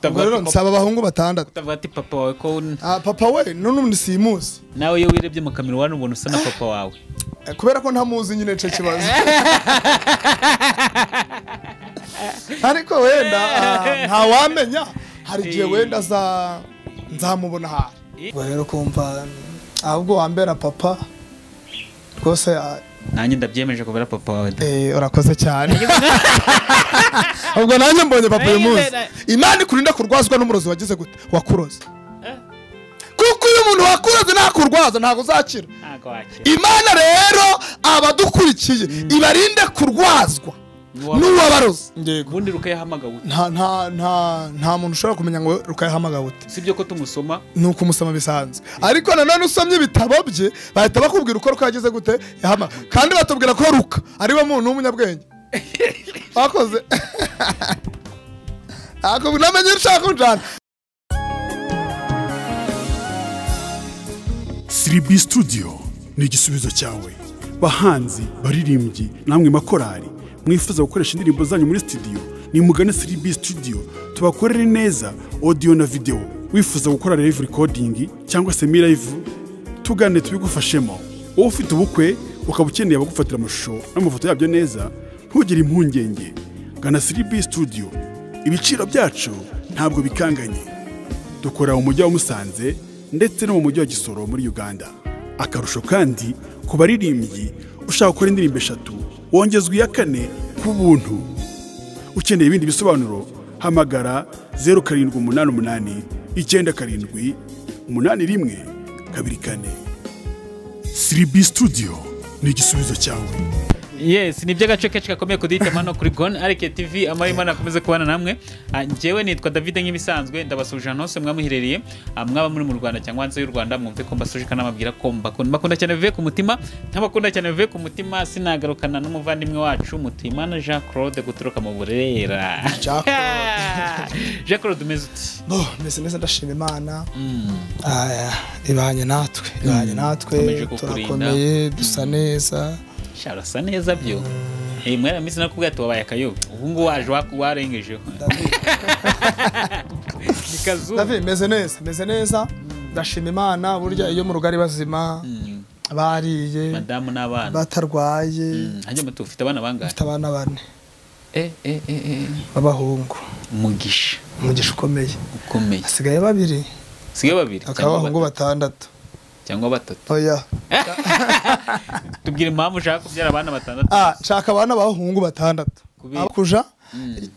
rero nsaba abahungu batandatu utavuga ati papa wawe ko un- Ah, papa we n'undi simuzi nawe iyo wirebye mu kamirwa ubona usa na papa wawe Eh, kubera ko ntamuzi nyine nicyo kibazo ariko wenda ah, ntawamenya hari igihe wenda aza- nzamubona ahari Ubwo rero kumva ahubwo wambera papa rwose ah, nanjye ndabyemeje kubera papa wawe da. Eh, urakoze cyane ubwo nanjye mbonye papa uyu munsi imana ikurinda kurwazwa n'umurozi wagize gute wakuroze kuko iyo umuntu wakuroze ntakurwaza ntabwo uzakira ntago wakira imana rero abadukurikiye ibarinde kurwazwa n'uwabaroze ubundi rukayahamagawe nta nta nta nta muntu ushobora kumenya ngo rukayahamagawe ute usibye ko tumusoma ni ukumusoma bisanzwe ariko nanone usomye ibitabo bye bahita bakubwira uko ruka yageze gute yahama kandi batubwira ko ruka ariwe muntu w'umunyabwenge bakoze ntabwo namenye ushaka kujyana siribi studio ni igisubizo cyawe bahanzi baririmbyi namwe makorari mwifuza gukoresha indirimbo zanyu muri studio nimugane siribi studio tubakorere neza audio na video wifuza gukora live recording cyangwa se mi live tugane tubigufashemo wowe ufite ubukwe ukaba ukeneye abagufatira amashusho n'amafoto yabyo neza ntugire impungenge gana siribi studio ibiciro byacu ntabwo bikanganye dukora mu mujyi wa Musanze ndetse no mu mujyi wa Gisoro muri Uganda akarusho kandi ku baririmbyi ushaka gukora indirimbo eshatu wongezwa iya kane ku buntu ukeneye ibindi bisobanuro hamagara zeru karindwi umunani umunani icyenda karindwi umunani rimwe kabiri kane siribi studio ni igisubizo cyawe yes ni iby'agace kenshi gakomeye kuduhitamo hano kuri gone arike tv amara imana akomeze kubana namwe Ah, njyewe nitwa david nk'ibisanzwe ndabasuje ahantu hose mwamuherereye Ah, mwaba muri mu rwanda cyangwa hanze y'u rwanda mwumve ko mbasuje kandi nababwira ko mbakunda mbakunda cyane bivuye ku mutima ntabakunda cyane bivuye ku mutima sinagarukana n'umuvandimwe wacu mutuyimana jean claude guturuka mu burera Jean jean claude umeze uti no mbese neza ndashima imana Ah, ibanye natwe ibanye natwe Ikomeje kukurinda. turakomeye dusa neza sharasa neza byo Eh, mwari minsi nakubwira ati wabaye akayobe ubu ngubu waje wa- warengejeho ni kazuba David meze neza meze neza ndashima imana burya iyo mu rugari bazima bariye madamu n'abana batarwaye hajya mutu ufite abana bangahe bafite abana bane Eh, eh, eh, eh. b'abahungu umugisha umugisha ukomeye ukomeye hasigaye babiri sigaye babiri akaba abahungu batatu. batandatu cyangwa batatu oya tubwire impamvu ushaka kubyara abana batandatu ah nshaka abana b'abahungu batandatu Kubera- Abo kuja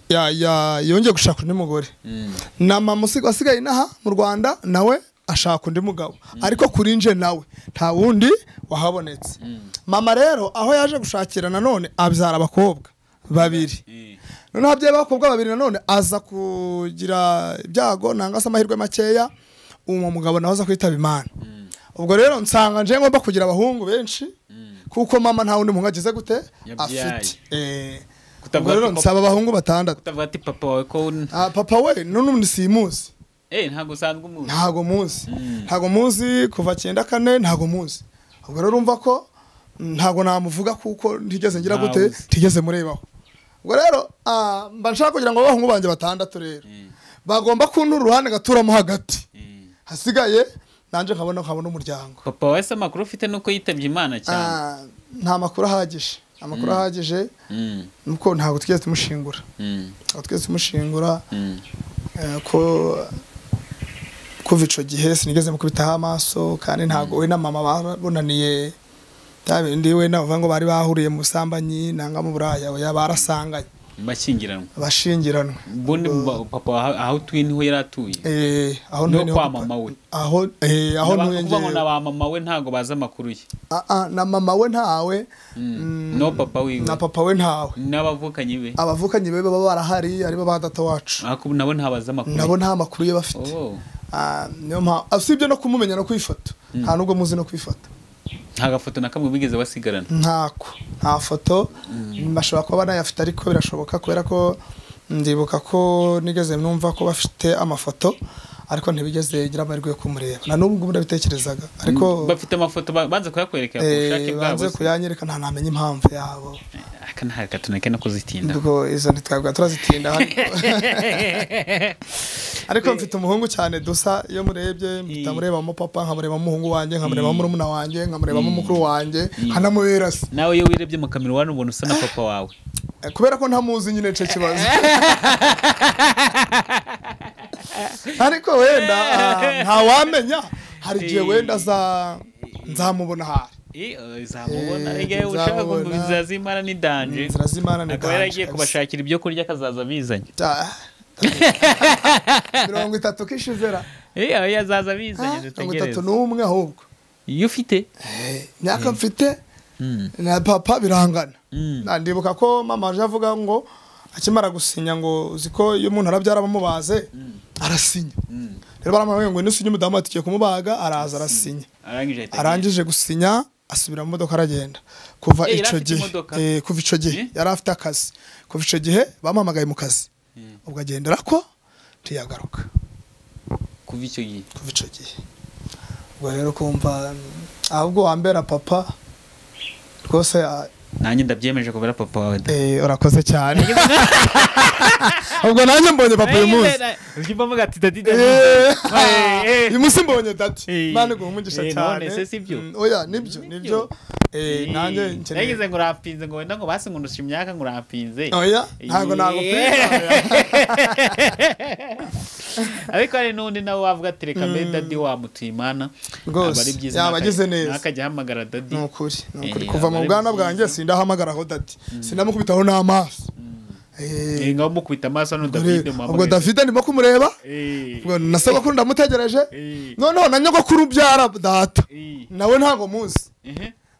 ya- ya- yongeye gushaka undi mugore Mm. na mama usi- wasigaye inaha mu rwanda nawe ashaka undi mugabo ariko kuri nje nawe nta wundi wahabonetse mama rero aho yaje gushakira nanone abyara abakobwa babiri Eh, noneho ababyeyi b'abakobwa babiri nanone aza kugira ibyago nanga se amahirwe makeya uwo mugabo nawe aza kwitaba imana ubwo rero nsanga nje ngomba kugira abahungu benshi kuko mama nta wundi muhungu agize gute Yabyaye. afite Eh, ubwo Kutavuga rero ati papa- nsaba abahungu batandatu utavuga ati papa wawe ko un- Ah, papa we n'undi simuzi eh ntabwo usanzwe umuntu ntago muzi ntago muzi kuva cyenda kane ntago muzi ubwo rero urumva ko mm, ntago namuvuga kuko ntigeze ngira gute Ntawuzi. ntigeze murebaho ubwo rero ah, mba nshaka kugira ngo abahungu banjye batandatu rero bagomba kuntura uruhande ngaturamo hagati Eh. hasigaye nanjye nkabona nkabona umuryango papa wawe se amakuru ufite nuko yitabye imana cyane Ah, nta makuru ahagije amakuru ahagije Mm, nuko ntabwo twigeze tumushingura mm, ntabwo twigeze tumushingura mm. Eh, ko kuva ico gihe sinigeze mukubitaho amaso kandi ntabwo we na mama babonaniye bya bindi we navuga ngo bari bahuriye mu busambanyi nanga mu buraya oya barasanganye bashyingiranwa bashingiranwe ubundi mu- papa wawe aho utuye niho yari atuye Eh, aho Niho noneho- kwa mama we. aho eh, aho N'aba- ntuye kuvuga ngo na njyewe. ba mama we ntabwo bazi amakuru ye Ah, ah, na mama we ntawe Mm, no papa wiwe na papa we ntawe n'abavukanyi be abavukanyi be baba barahari aribo ba data wacu ariko nabo ntabazi amakuru ye. nabo nta makuru ye bafite Oh, Ah, niyo mpamvu usibye no kumumenya no kwifata nta nubwo muzi no kwifata nta gafoto na kamwe bigeze basigarana ntako nta foto bashobora kuba banayafite ariko birashoboka kubera ko ndibuka ko nigeze numva ko bafite amafoto ariko ntibigeze gira amahirwe yo kumureba na n'ubwo ubu ndabitekerezaga ariko bafite amafoto ba- banze kuyakwerekera ku eh, bushake bwabo banze kuyanyereka nta namenya impamvu yabo aka nta gato nake no kuzitinda ubwo izo ntitwabwa turazitinda hano ariko mfite umuhungu cyane dusa iyo murebye mpita murebamo papa nkamurebamo umuhungu wanjye nkamurebamo murumuna wanjye nkamurebamo mukuru wanjye nkanamuberasa nawe iyo wirebye mu kamera ubona ubona usa na papa wawe Eh, kubera ko ntamuzi nyine cyo kibazo ariko wenda ah, ntawamenya hari igihe wenda aza- nzamubona ahari Eh, eh, zamubona Eh, igihe ushaka zamubona. kumva inzira z'imana ni danje inzira z'imana ni akaba danje yaragiye kabisa. kubashakira ibyo kurya akazaza abizanye Ta- mirongo itatu kishizera Eh, aho yazaza abizanye mirongo itatu dutegereze n'umwe ahubwo iyo ufite Eh, imyaka mfite Mm. na papa birangana Mm. Na- ndibuka ko mama aje avuga ngo akimara gusinya ngo uzi ko iyo umuntu arabyara bamubaze arasinya rero baramubwiye ngo nisinye umudamu ati tugiye kumubaga araza arasinya arangije ahita agenda. arangije gusinya asubira mu modoka aragenda kuva Eh, yari icyo afite gihe imodoka? eh, kuva icyo gihe Eh? yari afite akazi kuva icyo gihe bamuhamagaye mu kazi ubwo agendera ko ntiyagaruka kuva icyo gihe kuva icyo gihe ubwo rero kumva mm, ahubwo wambera papa rwose ah, nanjye ndabyemeje kubera papa wawe da eh, urakoze cyane ubwo nanjye mbonye papa uyu munsi ujya uvuga ati dadi dadi Eh, Eh, eh. uyu munsi mbonye dati Eh. mani guha umugisha Eh, none cyane se si byo? Mm, oya nibyo nibyo Eh, nanjye nkeneye nagize ngo urapinze ngo wenda ngo basi ngo ndusha imyaka ngo urapinze oya ntabwo nagupinga ariko hari n'undi nawe wavuga ati reka mbere dadi wamutuye imana Rwose, Aba ari byiza yaba ntakajya- agize neza. ntakajya ahamagara dadi ni ukuri ni ukuri Eh, kuva mu abari bwana byiza. bwanjye sindahamagaraho dati sindamukubitaho n'amaso Eh, Eh, ngaho mukubita amaso hano ubwo rero- davide ubwo david ndimo kumureba ubwo nasaba ko ndamutegereje Eh. noneho na nyogokuru ubyara data nawe ntabwo muzi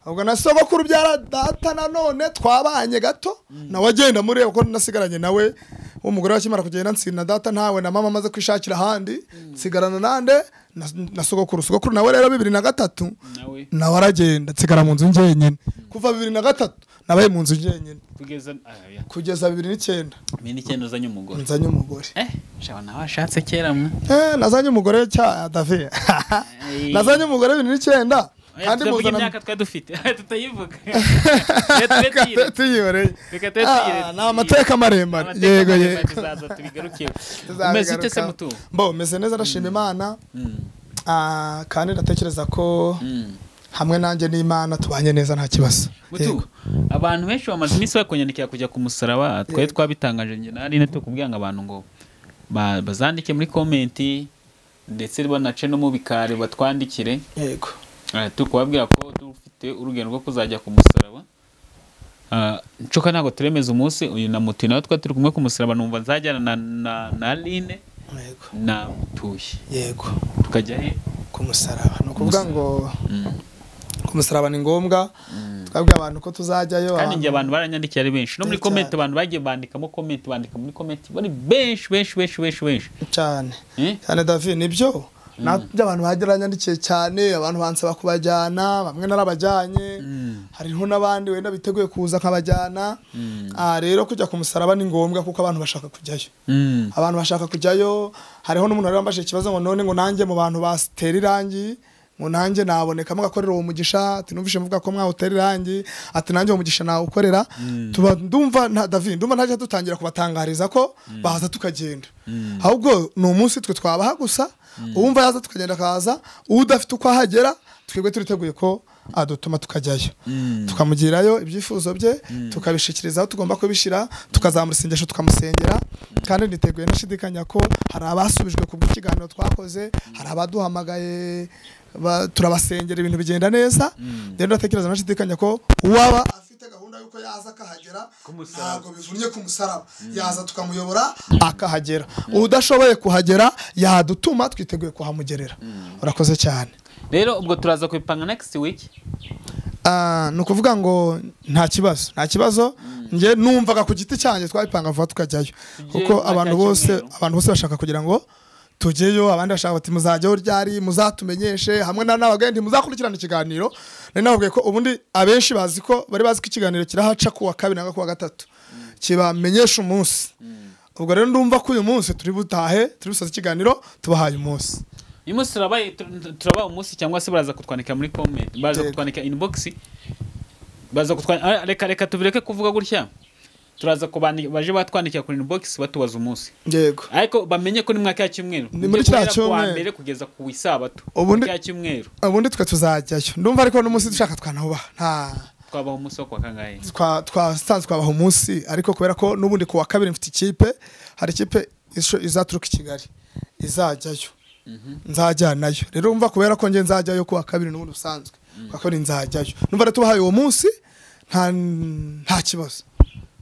ubwo na sogokuru ubyara data nanone twabanye gato nawe agenda mureba ko nasigaranye nawe umugore wakimara kugenda nsigana na data ntawe na mama amaze kwishakira ahandi nsigarana nande na- na sogokuru sogokuru nawe rero bibiri na gatatu nawe nawe aragenda nsigara mu nzu njyenyine kuva bibiri na gatatu nabaye mu nzu njyenyine kugeza ah, ya. kugeza bibiri n'icyenda mini icyenda uzanye umugore nzanye umugore eh shaba nawe ashatse kera mwe Eh, nazanye umugore cya davi nazanye umugore bibiri n'icyenda Oya, tutavuga muzana- imyaka twari dufite tutayivuga Reka tube tuyire- tuyibereye reka tube tuyire- Ah, ni amateka maremare Amateka yego maremare yego tuzaza tubigarukeho umeze ute se Tuzabigarukaho. mutu mbo meze neza ndashima imana Ah, kandi ndatekereza ko hamwe nanjye n'imana tubanye neza nta kibazo mutu Yego. abantu benshi bamaze iminsi bakunyandikira kujya ku musaraba twari twabitangaje njye na aline tukubwira ngo abantu ngo ba- bazandike muri komenti ndetse banace no mu bikari batwandikire yego Eh, turi kubabwira ko dufite urugendo rwo kuzajya ku musaraba Ah, ncoka ntabwo turemeza umunsi uyu na mutu nawe twari turi kumwe ku musaraba numva nzajyana na na na aline yego na mutuye yego tukajya he ku musaraba ni ukuvuga ngo ku musaraba ni ngombwa twabwiye abantu ko tuzajyayo kandi abantu- njye abantu baranyandikiye ari benshi no muri Cyane. komenti abantu bagiye bandikamo komenti bandika muri komenti bari benshi benshi benshi benshi benshi cyane Eh? cyane david nibyo nabyo abantu bageranyandikiye cyane abantu bansaba kubajyana bamwe narabajyanye hariho n'abandi wenda biteguye kuza nkabajyana Ah, rero kujya ku musaraba ni ngombwa kuko abantu bashaka kujyayo Mm. abantu bashaka kujyayo hariho n'umuntu wari wambajije ikibazo ngo none ngo nanjye mu bantu batera irangi ngo nanjye naboneka mugakorera uwo mugisha ati numvise muvuga ko mwawutera irangi ati nanjye uwo mugisha nawukorera tuba ndumva nta David ndumva ntajya dutangira kubatangariza ko baza tukagenda ahubwo ni umunsi twe twabaha gusa uwumva yaza tukagenda akaza udafite uko ahagera twebwe turiteguye ko adutuma tukajyayo tukamugirayo ibyifuzo bye tukabishikiriza aho tugomba kubishyira tukazamura isengesho tukamusengera kandi niteguye ndashidikanya ko hari abasubijwe ku bw'ikiganiro twakoze hari abaduhamagaye ba- turabasengera ibintu bigenda neza rero ndatekereza ndashidikanya ko uwaba afite gahunda y'uko yaza akahagera musaraba. ntabwo bivunnye ku musaraba yaza tukamuyobora akahagera udashoboye kuhagera yadutuma twiteguye kuhamugerera urakoze cyane rero ubwo turaza kubipanga next week Ah, ni ukuvuga ngo nta kibazo nta kibazo njye numvaga ku giti cyanjye twabipanga vuba tukajyayo kuko nta abantu cya bose kimwero. abantu bose bashaka kugira ngo tujyeyo abandi bashaka bati muzajyaho ryari muzatumenyeshe hamwe na nabagenda muzakurikirana ikiganiro nari nababwiye ko ubundi abenshi bazi ko bari bazi ko ikiganiro kirahaca kuwa kabiri nangwa kuwa gatatu kibamenyesha umunsi ubwo rero ndumva ko uyu munsi turi butahe turi busoze ikiganiro tubahaye umunsi uyu munsi turabaye tur- turabaha umunsi cyangwa se baraza kutwandikira muri komenti baraza Yego. kutwandikira inbox baza kutwandikira reka reka tubireke kuvuga gutya turaza kubandi baje batwandikira kuri inbox batubaza umunsi yego ariko bamenye ko ni mwaka ya cyumweru Ni muri kiriya cyumweru. mbere kugeza ku isabato Ubundi- kiriya cyumweru ubundi twe tuzajyayo ndumva ariko n'umunsi dushaka twanahubaha nta twabaho umunsi wo kwa kangahe twa twasanzwe twabaha umunsi ariko kubera ko n'ubundi ku wa kabiri mfite ikipe hari ikipe isho- izaturuka i kigali izajyayo nzajyanayo rero umva kubera ko njye nzajyayo ku wa kabiri n'ubundi busanzwe ku wa kabiri nzajyayo numva rero tubahaye uwo munsi nta nta kibazo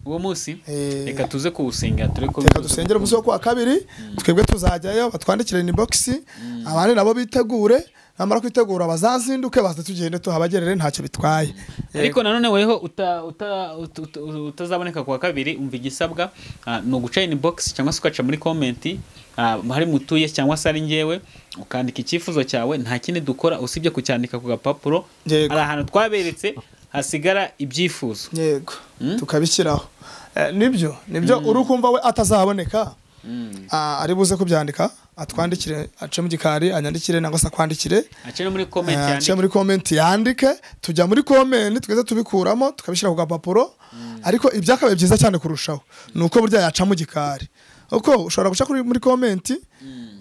uwo munsi Eh. reka tuze kuwusenga turi ko reka dusengere umunsi wo ku wa kabiri twebwe tuzajyayo batwandikire inibogisi abandi nabo bitegure namara kwitegura bazazinduke baze tugende tuhabagerere ntacyo bitwaye ariko nanone weho uta- uta- ut- ut- utazaboneka ku wa kabiri umva igisabwa ah, ni uguca inbox cyangwa se ugaca muri komenti ah, hari mutuye cyangwa se ari ngewe ukandika icyifuzo cyawe nta kindi dukora usibye kucyandika ku gapapuro Yego. hari ahantu twaberetse hasigara ibyifuzo yego Mm? tukabishyiraho Eh, nibyo nibyo uri kumva we atazahaboneka ah, ari buze kubyandika atwandikire ace mu gikari anyandikire nangwa se akwandikire ace no muri komenti Eh, ace yandike muri komenti yandike tujya muri komenti tugeze tubikuramo tukabishyira ku gapapuro ariko ibyakabaye byiza cyane kurushaho ni uko burya yaca mu gikari uko ushobora guca kuri- muri komenti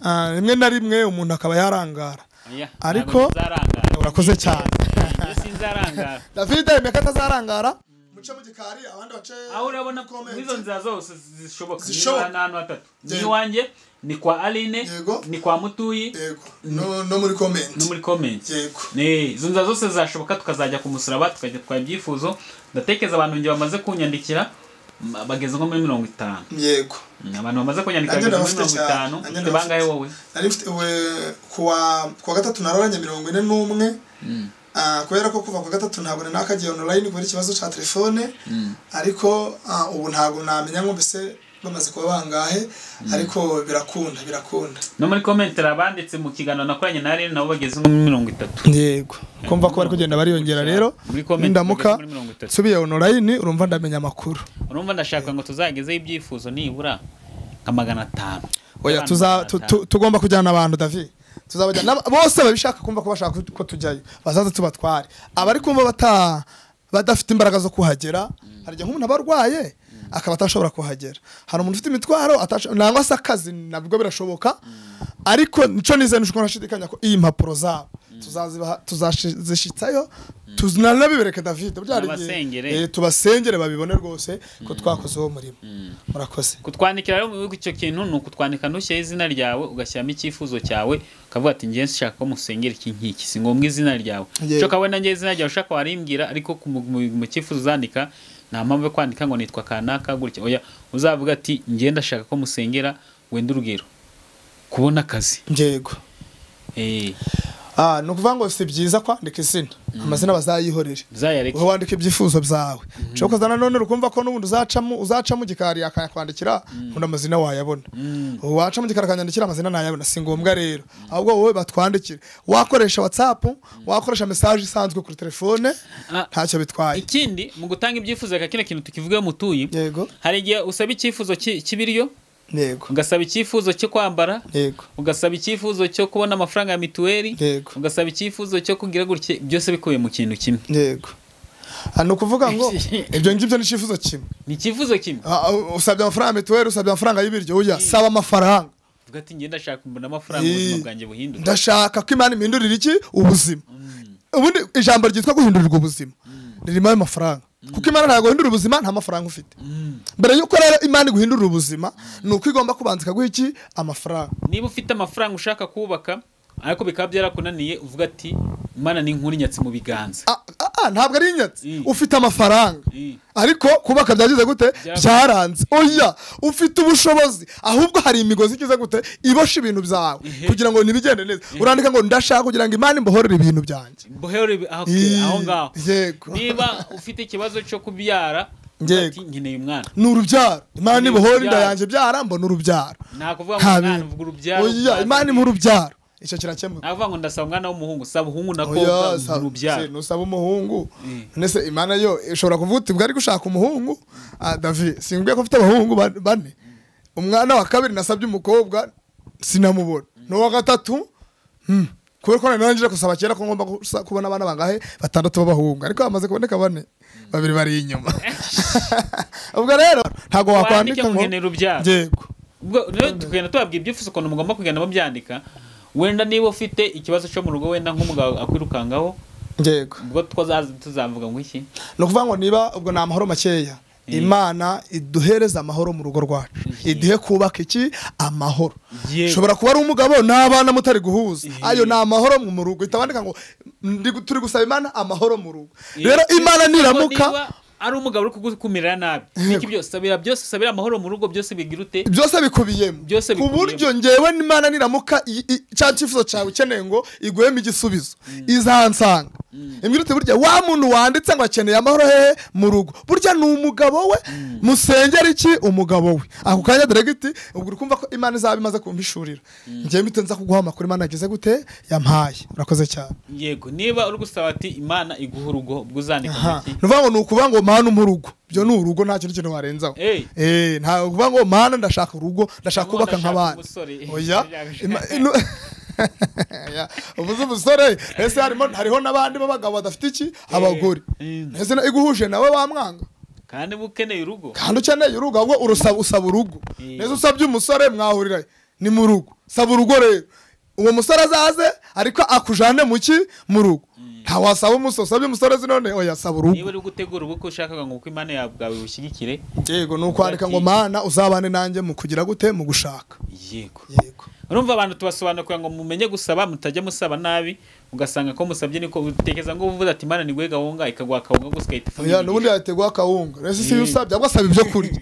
ah, rimwe na rimwe umuntu akaba yarangara Oya, ariko- ntabwo nzarangara. urakoze cyane Iyo sinzarangara david meka atazarangara muce mu gikari abandi bace aho urabona ko comment. izo nzira zose zishoboka Zishoboka. niba ni ahantu hatatu ni Yego. iwanjye ni kwa aline Yego. ni kwa mutuyi yego no, no muri no komenti muri komenti yego Eh, izo nzira zose zashoboka tukazajya ku musaraba tukajya twara ibyifuzo ndatekereza abantu njye bamaze kunyandikira m- bageze nko muri mirongo itanu yego Mm, abantu bamaze kunyandika Nanjye bageze muri ndabafite mirongo cyane. itanu Nanjye ufite bangahe ndabafite. wowe nari mfite we- kuwa kuwa gatatu naroranye mirongo ine n'umwe Ah, kubera ko kuva kuwa gatatu ntabwo nari nakagiye online kubera ikibazo cya telefone ariko ah, ubu ntabwo namenya ngo mbese bamaze kuba bangahe ariko birakunda birakunda no muri komenti hari abanditse mu kiganiro nakoranye na rero nabo bageze nko muri mirongo itatu yego kumva ko bari kugenda bariyongera rero Muri comment ndamuka bageze muri mirongo itatu. nsubiye online urumva ndamenya amakuru urumva ndashaka ngo tuzagezeho ibyifuzo nibura nka magana atanu oya Abantu tuza magana tu- atanu. tu- tugomba kujyana abantu david tuzabajyana n'aba- bose babishaka kumva ko bashaka ko tujyayo bazaza tubatware abari kumva bata badafite imbaraga zo kuhagera hari igihe nk'umuntu aba arwaye akaba atashobora kuhagera hari umuntu ufite imitwaro atasho- nangwa se akazi nabwo birashoboka ariko nico nizeye ntushobora gushidikanya ko iyi mpapuro zabo tuzazibaha- tuzazishitsayo tunanabibereke david burya hari igihe- Tubasengere. eh, tubasengere babibone rwose ko twakoze uwo murimo murakoze kutwandikira rero mu bihugu icyo kintu ni ukutwandika ntushyiraho izina ryawe ugashyiramo icyifuzo cyawe ukavuga ati ngewe nshaka ko musengera iki ngiki si ngombwa izina ryawe Yego. ushaka we nanjye izina ryawe ushaka warimbwira ariko ku mu- mu mu cyifuzo uzandika nta mpamvu yo kwandika ngo nitwa kanaka gutya oya uzavuga ati ngewe ndashaka ko musengera wenda urugero kubona akazi yego Eh, Ah, ni ukuvuga ngo si byiza kwandika izina amazina bazayihorere uzayareke wowe wandika ibyifuzo byawe ushobora kuza nanone ukumva ko n'ubundi uzacamo uzacamo igikari akayakwandikira ubundi amazina wayabona wacamo igikari akanyandikira amazina nayabona si ngombwa rero ahubwo wowe batwandikire wakoresha watsapu wakoresha mesaje isanzwe kuri telefone Ah. ntacyo bitwaye ikindi mu gutanga ibyifuzo reka kino kintu tukivugeho mutuye yego hari igihe usaba icyifuzo cy'i- cy'ibiryo yego ugasaba icyifuzo cyo kwambara yego ugasaba icyifuzo cyo kubona amafaranga ya mituweli Yego. ugasaba icyifuzo cyo kugira gutya byose bikubiye mu kintu kimwe yego Ah, ni ukuvuga ngo ibyo ngibyo ni icyifuzo kimwe ni icyifuzo kimwe Ah, usabye amafaranga ya mituweli usabye amafaranga y'ibiryo uya saba amafaranga uvuga ati njye ndashaka mbona amafaranga ubuzima bwanjye buhinduka ndashaka ko imana impindurira iki ubuzima ubundi ijambo ryitwa guhindurirwa ubuzima ririmo ayo mafaranga kuko imana ntabwo guhindura ubuzima nta mafaranga ufite mbere y'uko rero imana iguhindurira ubuzima ni uko igomba kubanza ikaguha iki amafaranga niba ufite amafaranga ushaka kubaka ariko bikaba byarakunaniye uvuga ati mana ni inkuru nyatsi mu biganza Ah, ah, ah, ntabwo ari inyatsi Mm. ufite amafaranga Mm. ariko kubaka byagize gute Byara- byaranze oya ufite ubushobozi ahubwo hari imigozi igize gute ibosha ibintu byawe kugira ngo ntibigende neza urandika ngo ndashaka kugira ngo imana imbohorere ibintu byanjye mbohero ibi- ah, okay, Ii, aho ngaho yego. niba ufite ikibazo cyo kubyara uvuga Yego. ati nkeneye umwana ni urubyaro imana Ni ibohora inda urubyaro. yanjye byara mbona urubyaro nta kuvuga ngo Nta umwana bintu. uvuga urubyaro oya ukaza- imana impa urubyaro icyo kirakemuka nta kuvuga ngo ndasaba umwana w'umuhungu saba umuhungu nakobwa oya sa- uvuga urubyaro se, nusaba umuhungu none se imana yo ishobora kuvuga uti ubwo ari gushaka umuhungu ah davi simbwiye ko mfite abahungu ba- bane umwana wa kabiri nasabye umukobwa sinamubona n'uwa gatatu hmm, kubera ko nari narangije gusaba kera ko ngomba gusa- kubona abana bangahe batandatu b'abahungu ariko hamaze kuboneka bane babiri bari inyuma ubwo rero ntabwo wandike wakwandika ngo ngo nkenera urubyaro yego ubwo rero tugenda tubabwira ibyifuzo ukuntu mugomba kugenda mubyandika wenda niba ufite ikibazo cyo mu rugo wenda nk'umugabo akwirukangaho yego ubwo twazaza tuzavuga ngo iki ni ukuvuga ngo niba ubwo ni amahoro makeya imana iduhereza amahoro mu rugo rwacu iduhe kubaka iki amahoro Yego. ushobora kuba ari umugabo n'abana mutari guhuza ayo ni amahoro mu rugo ihita wandika ngo "Ndi- turi gusaba imana amahoro mu rugo rero imana Niba niramuka ari umugabo uri kugukumira nabi niki byose sabira byose sabira amahoro mu rugo byose bigira ute byose bikubiyemo Byose ku bikubiyemo. buryo ngewe n'imana niramuka i- i- cya cyifuzo cyawe ukeneye ngo iguhemo igisubizo izansanga imbwirutse burya wa muntu wanditse ngo akeneye amahoro hehe mu rugo burya ni umugabo we musengera iki umugabo we ako kanya diregiti ubwo uri kumva ko imana izaba imaze kumpishurira ngewe mbite nza kuguha amakuru imana yagize gute yampaye urakoze cyane yego niba uri gusaba ati imana iguha urugo ubwo uzandika ngo Aha. iki ni ukuvuga ngo ni ukuvuga ngo mana umpa urugo ibyo ni urugo nta kintu kintu warenzaho Ey. Eh, nta ukuvuga ngo mana ndashaka urugo ndashaka Cyangwa kubaka nk'abandi ndashaka umusore. oya Ima- inu- Oya, uvuze umusore ese harimo hariho n'abandi b'abagabo badafite iki abagore Mm. ese na- iguhuje nawe wamwanga kandi uba ukeneye urugo kandi ukeneye urugo ahubwo urusaba usaba urugo Eh. neza usabye umusore mwahurira ni mu rugo saba urugo rero uwo musore azaze ariko akujane mu ki mu rugo ntawasaba umusore usabye umusore zi none oya saba urugo niba uri gutegura ubukwe ushaka ngo uko imana yawe bwawe bushyigikire yego ni ukwandika ngo Ati- mana uzabane nanjye mu kugira gute mu gushaka yego yego urumva abantu tubasobanukira ngo mumenye gusaba mutajya musaba nabi ugasanga ko musabye niko utekereza ngo uvuze ati imana niguhe gahunga ikaguha akawunga gusa igahita oya n'ubundi ifungira yategwa akawunga rero si Mm. usabye ahubwo asaba ibyo kurya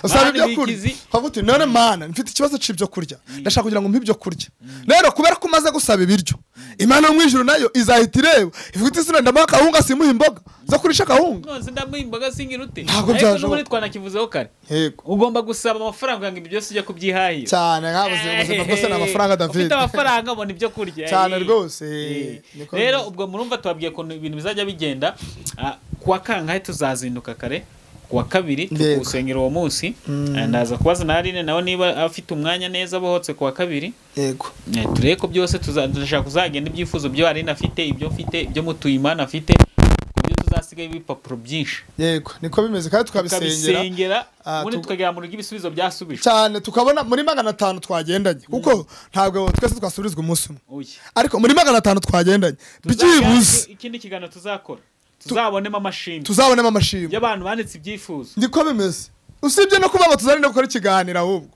usaba Mana ibyo kurya bikizi. ukavuga uti none mana mfite ikibazo cy'ibyo kurya ndashaka kugira ngo mpe ibyo kurya rero kubera ko umaze gusaba ibiryo imana yo mu ijuru nayo izahita ireba ivuga iti sina ndamuha akawunga simuha imboga zo kurisha akawunga none ndamuha imboga singira ute Ntabwo ariko byashoboka. n'ubundi twanakivuzeho kare yego ugomba gusaba amafaranga kugira ngo ibyo byose ujya kubyihahira cyane nkabuze ubuzima bwose ni amafaranga David ufite amafaranga abona ibyo kurya Cyane Eh. rwose. Eh. Niko rero bimeze. ubwo murumva tubabwiye ukuntu ibintu bizajya bigenda Ah, kuwa kangahe tuzazinduka kare kuwa kabiri Yego. tukusengera uwo munsi Ah, ndaza kubaza na Aline nawe niba afite umwanya neza bohotse kuwa kabiri yego Eh, turebe ko byose tuza- turashaka kuzagenda ibyifuzo byo Aline afite ibyo mfite ibyo mutuyimana afite ku buryo tuzasigaye ibipapuro byinshi yego niko bimeze kandi tukabisengera tukabisengera Ah, ubundi tu- tukagera mu rugo ibisubizo byasubijwe cyane tukabona muri magana atanu twagendanye kuko ntabwo twese twasubirizwa umunsi umwe Oya. ariko muri magana atanu twagendanye byibuze Tuzajya- ikindi kiganiro tuzakora tuzabonemo amashimwe tuzabonemo amashimwe y'abantu banditse ibyifuzo niko bimeze usibye no kuba ngo tuzarinde gukora ikiganiro ahubwo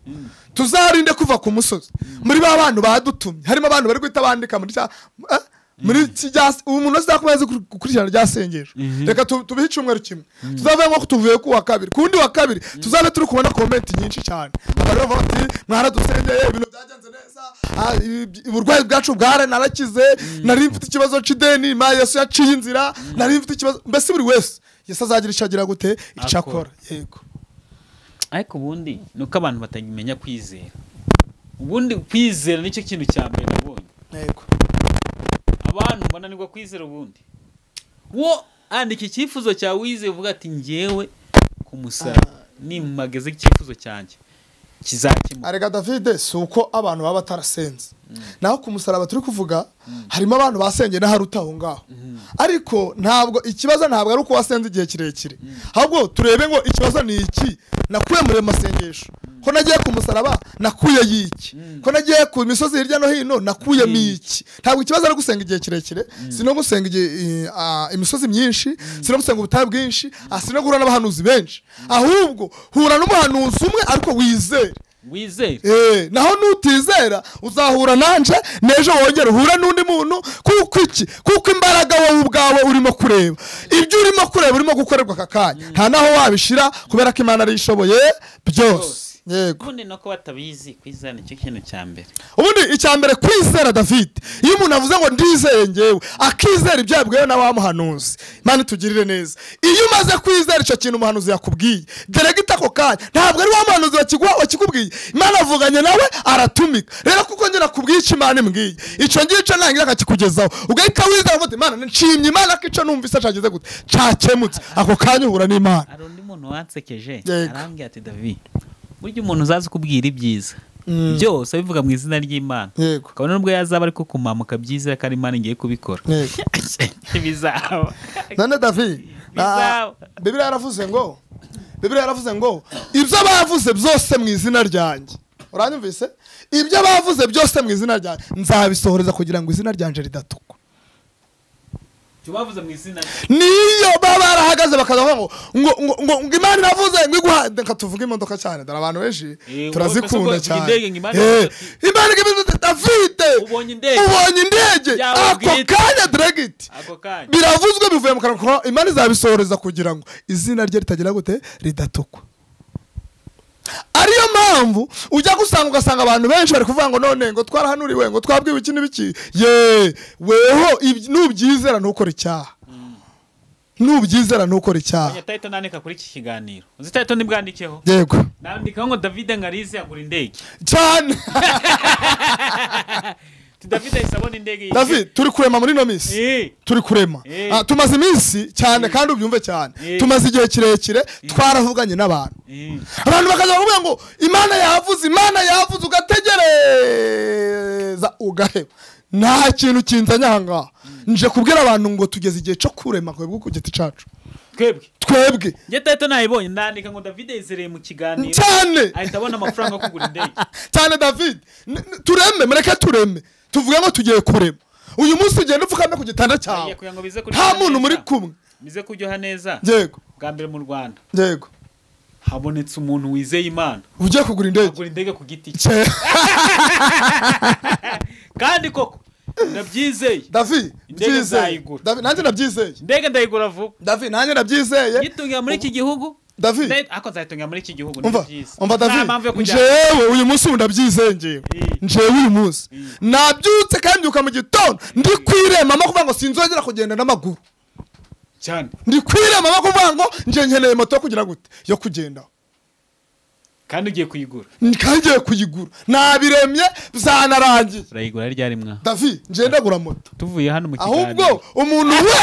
tuzarinde kuva ku musozi muri ba bantu badutumye harimo abantu bari guhita bandika muri cya eh? muri iki rya ubu umuntu wese azakuba yazi kur- gukurikirana rya sengesho reka tu- tubihe icyumweru kimwe tuzavuga ngo tuvuye ku wa kabiri ku wundi wa kabiri tuzabe turi kubona komenti nyinshi cyane abantu bavuga bati mwaradusengeye ibintu byagenze neza ah, ibi- uburwayi bwacu bwara narakize nari mfite ikibazo cy'ideni ma yesu yaciye inzira nari mfite ikibazo mbese buri wese yesu azagira icyo agira gute icyo akora Akora. yego ariko ubundi ni uko abantu batagimenya kwizera ubundi kwizera nicyo kintu cya mbere nabonye yego abantu bananirwa kwizera ubundi wo andika icyifuzo cyawe wizeye uvuga ati ngewe ku musaraba nimageze icyifuzo cyanjye kizakemuka arega davide si uko abantu baba batarasenze naho ku musaraba turi kuvuga harimo abantu basengeye n'aharuta aho ngaho ariko ntabwo ikibazo ntabwo ari uko wasenze igihe kirekire ahubwo turebe ngo ikibazo ni iki nakuye muri ayo masengesho ko nagiye ku musaraba nakuye y'iki ko nagiye ku misozi hirya no hino nakuyemo iki ntabwo ikibazo ari gusenga igihe kirekire si no gusenga igihe, i- ah, imisozi myinshi si no gusenga ubutayu bwinshi ah, si no guhura n'abahanuzi benshi ahubwo hura n'umuhanuzi umwe ariko wizere wizere Eh, naho nutizera uzahura nanje n'ejo wongera uhure n'undi muntu kuko iki kuko imbaraga wowe ubwawe urimo kureba ibyo urimo kureba urimo gukorerwa aka kanya nta naho wabishira kubera ko imana ariyo ishoboye byose Byose. yego ubundi ni uko batabizi kwizera nicyo kintu cya mbere ubundi icya mbere kwizera david iyo umuntu avuze ngo ndizeye ngewe akizera ibyo yabwiwe na wa muhanuzi imana itugirire neza iyo umaze kwizera icyo kintu umuhanuzi yakubwiye deregita ako kanya ntabwo ari wa muhanuzi wakigwa- wakikubwiye imana avuganye nawe aratumika rero kuko njye nakubwiye icyo imana imbwiye icyo ngicyo nangira akakikugezaho ugahita wizera uvuga uti, imana nshimye imana ko icyo numvise cyagize gute cyakemutse ako kanya uhura n'imana hari undi muntu wansekeje Yego. arambwira ati david burya umuntu uzazi ukubwira ibyiza byose abivuga mu izina ry'imana yego kabone nubwo yazaba ariko kumamuka byiza ko ari imana ngiye kubikora yego ntibizaba none david bizaba bibiriya yaravuze ngo bibiriya yaravuze ngo ibyo bavuze byose mu izina ryanjye uranyumvise ibyo bavuze byose mu izina ryanjye nzabisohoreza kugira ngo izina ryanjye ridatukwa tubavuze mu izina niyo baba barahagaze bakaza bavuga ngo ngo ngo ngo ngo imana iravuze ngo iguha reka tuvuge imodoka cyane dore abantu benshi Eh, turazikunda ubonye cyane indege ngo Imana Eh, iravuze. imana igize davide Ubonye indege. ubonye indege Byaba ako bwite. kanya diregiti ako kanya biravuzwe bivuye mu kanwa kawe, imana izabisohoreza kugira ngo izina rye ritagira gute ridatukwa ariyo mpamvu ujya gusanga ugasanga abantu benshi bari kuvuga ngo none ngo twarahanuriwe ngo twabwiwe iki n'ibiki ye weho iby- nubyizera ntukore icyaha nubyizera ntukore icyaha Oya, title nandika kuri iki kiganiro uzi title nibwandikeho yego nandikaho ngo David Ngarizi agura indege cyane Tu David ahise abona indege yishyura. david turi kurema muri ino minsi Eh, turi kurema Eh. Ah, tumaze iminsi cyane kandi ubyumve cyane Eh. tumaze igihe kirekire twaravuganye n'abantu eh. abantu bakaza bakavuga ngo imana yavuze imana yavuze ugategereza ugaheba nta kintu kinzanye aha ngaha nje kubwira abantu ngo tugeze igihe cyo kurema kwebwe ku giti cyacu twebwe twebwe njye title nayibonye nandika ngo David yizereye mu kiganiro cyane ahita abona amafaranga yo kugura indege cyane david N- n- tureme mureke tureme tuvuge ngo tugiye kurema uyu munsi ugenda upfukamye ku gitanda Oya, cyawe kugira ngo bize kuryoha nta muntu neza. muri kumwe bize kuryoha neza yego bwa mbere mu Rwanda yego habonetse umuntu wizeye Imana ugiye kugura indege agura indege ku giti cye Cye, kandi koko ndabyizeye david Indege byizeye nzayigura. David, nanjye nabyizeye indege ndayigura vuba david nanjye nabyizeye nyitungira muri iki gihugu david Nda- ariko nzayitungira muri iki gihugu ni umva byiza umva nta mpamvu yo david kujya njewe uyu munsi ubu ndabyizengeye Eh. njewe uyu munsi Eh. nabyutse kandi mbyuka mu gitondo ndi kwiremamo kuvuga ngo sinzongera kugenda n'amaguru cyane ndi kwiremamo kuvuga ngo nje nkeneye moto yo kugira gute yo kugendaho kandi ugiye kuyigura ngiye kuyigura nabiremye byanarangiye urayigura ryari mwa david nje ndagura moto tuvuye hano mu ahubwo umuntu we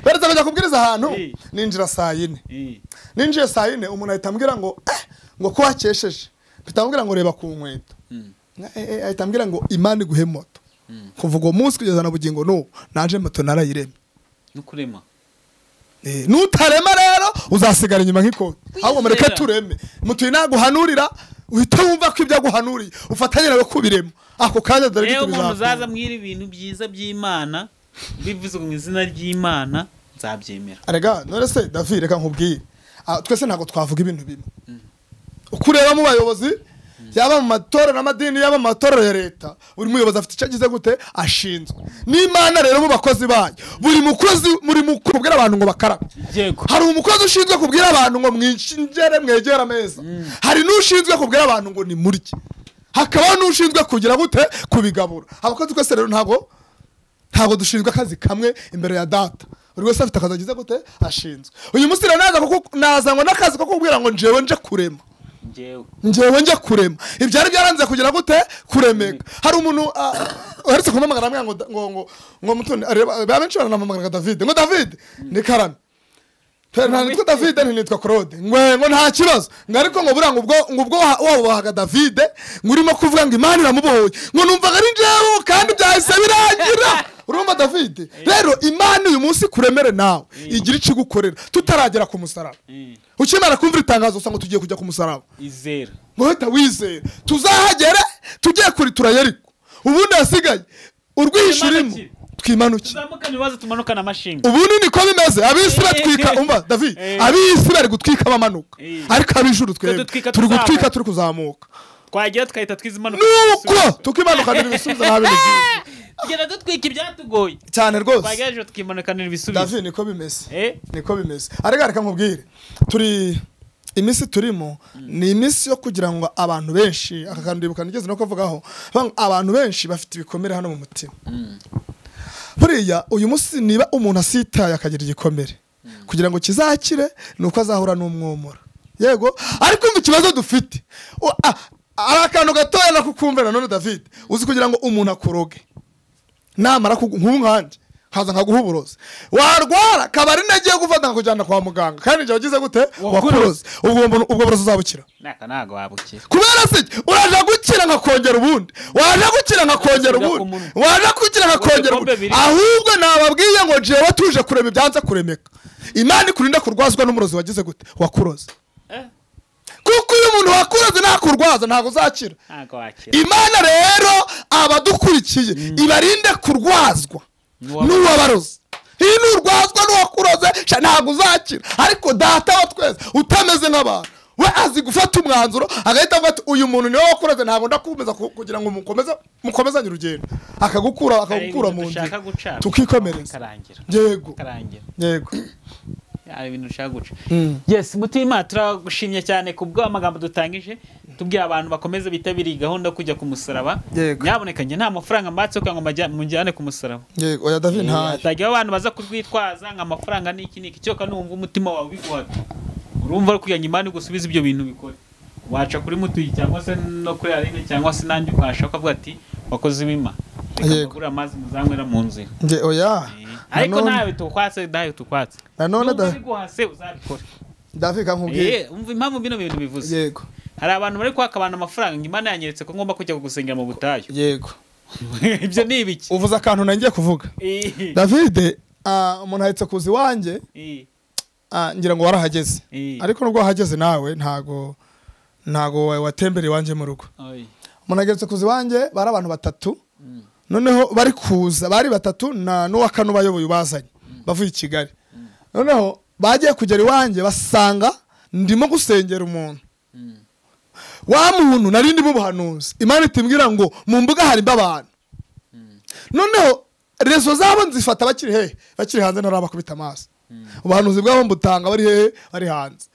beretse kujya kubwiriza ahantu Eh. ninjira saa yine Eh, ninjiye saa yine umuntu ahita ambwira ngo eh, ngo ko wakesheje ahita ambwira ngo reba ku nkweto mm. Na- eh, eh, ahita ambwira ngo imana iguhe moto kuva uwo munsi kugeza na bugingo n'ubu naje moto narayiremye nukurema Eh, nutarema rero uzasigara inyuma nk'ikoti ahubwo mureke tureme mutuye naguhanurira uhita wumva ko ibyo aguhanuriye ufatanye nawe kubiremo ako kanya dore rero gito umuntu uzaza bizakunda mwira ibintu byiza by'imana bivuze mu izina ry'imana nzabyemera arega none se david reka nkubwire Ah, twese ntabwo twavuga ibintu bimwe uko ureba mu bayobozi yaba mu matorero n'amadini yaba mu matorero ya leta buri muyobozi afite icyo agize gute ashinzwe n'imana rero mu bakozi bayo buri mukozi muri mu kubwira abantu ngo bakarabe yego hari umukozi ushinzwe kubwira abantu ngo mwinjire mwegere ameza hari n'ushinzwe kubwira abantu ngo nimurye hakabaho n'ushinzwe kugira gute kubigabura abakozi twese rero ntabwo ntabwo dushinzwe akazi kamwe imbere ya data buri wese afite akazi agize gute ashinzwe uyu munsi rero naza kuku- nazanywe n'akazi ko kubwira ngo njewe nje kurema njyewe ngewe njya kurema ibyari byaranze kugira gute kuremeka hari umuntu ah, uherutse kumamagara ambwira ngo da- ngo ngo ngo mutoni areba benshi baranamamagaraga david ngo david ni karame Pe- nta nitwa david ntinitwa claude ngwe ngo nta kibazo ngo ariko ngo buriya ngo ubwo ngo ubwo waha- wabubahaga david ngo urimo kuvuga ngo imana iramubohoye ngo numvaga ari njyewe kandi byahise birangira urumva david rero imana uyu munsi kuremere nawe igira icyo igukorera tutaragera ku musaraba Eh, ukimara kumvira itangazo usanga tugiye kujya ku musaraba izera muhita wizera tuzahagere tujye kuri turayariko ubundi hasigaye urwishyurimo Twimanukire. twimanuke tuzamukana ibibazo tumanukana amashinga ubundi niko bimeze ab'isi batwika Eh. umva david Eh. ab'isi bari gutwika bamanuka Eh. ariko ab'ijuru twebwe dutwika turi gutwika tuzamuka. turi kuzamuka twagera tukahita twiza impanuka nuko tukimanukanira ibisubizo nta bintu byinshi tugenda dutwika ibyatugoye cyane rwose twagerageje tukimanukanira ibisubizo david niko bimeze Eh, niko bimeze ariko reka nkubwire turi iminsi turimo ni iminsi yo kugira ngo abantu benshi aka kantu ndibuka nigeze no kuvugaho bang- abantu benshi bafite ibikomere hano mu mutima buriya uyu munsi niba umuntu asitaye akagira igikomere kugira ngo kizakire ni uko azahura n'umwomora yego ariko umva ikibazo dufite U- ah, ari akantu gatoya nakukumvira none david uzi kugira ngo umuntu akuroge namara kugu nk'ubu nkanjye nkaza nkaguha uburozi warwara kaba ari nagiye gufata nkakujyana kwa muganga kandi igihe wagize gute wakuroze ubwo bu- ubwo burozi uzabukira naka ntago wabukira kubera se uraje gukira nkakongera ubundi waje gukira nkakongera Asubira ku ubundi munwa. waje gukira nkakongera Ibikombe ubundi biri. ahubwo nababwiye ngo jewe tuje kurema ibyanze kuremeka imana ikurinda kurwazwa n'umurozi wagize gute wakuroze kuko uyu muntu wakuroze ntakurwaza ntabwo uzakira ntago wakira imana rero abadukurikiye ibarinde kurwazwa N'uwa- n'uwabaroze iyo nurwazwa n'uwakuroze sha ntabwo uzakira ariko data wa twese utameze nk'abantu we azi gufata umwanzuro agahita avuga ati uyu muntu niwe wakuroze ntabwo ndakumeza ku- kugira ngo mukomeze mukomezanye urugendo akagukura akagukura mu nzira dushaka guca tukikomereza karangira yego karangira yego hari ibintu dushaka guca Mm. yes mutima turagushimye cyane ku bw'amagambo dutangije tubwira abantu bakomeze bitabiriye gahunda yo kujya ku musaraba Yego. nyaboneka njye nta mafaranga mbatse kugira ngo majya- munjyane ku musaraba yego oya david ntayo hatagira abantu baza kurwitwaza ngo amafaranga ni iki niki cyoka numva umutima wawe biguhata urumva ari kugira ngo imana igusubize ibyo bintu bikore waca kuri mutuyi cyangwa se no kuri arine cyangwa se n'andi ukahashaka ukavuga ati wakoze ibima reka Yego. mugure amazi muzanywera mu nzira nge oya ariko Nanone- ntawe tukwatse ntawe tukwatse nanone Nubwo da- biguhase uzabikora david kankubwiye Eh, umva impamvu bino bintu bivuze yego hari abantu bari kwaka abantu amafaranga ngo imana yanyeretse ko ngomba kujya gusengera mu butayu yego ibyo ni ibiki uvuze akantu nangiye kuvuga Eh, davide ah, umuntu ahetse kuza iwanjye eh, ah, ngira ngo warahageze eh. ariko nubwo wahageze nawe ntago ntago wa- watembereye iwanjye mu rugo Oy. umuntu ageze kuza iwanjye bari abantu batatu noneho bari kuza bari batatu na n'uwa kane ubayoboye ubazanye bavuye i kigali noneho bagiye kugera iwanjye basanga ndimo gusengera umuntu wa muntu nari ndimo ubuhanuzi imana itimbwira ngo mu mbuga hari abantu noneho rezo zabo nzifata bakiri hehe bakiri hanze ntarabakubita amaso ubuhanuzi bwabo mbutanga bari hehe bari hanze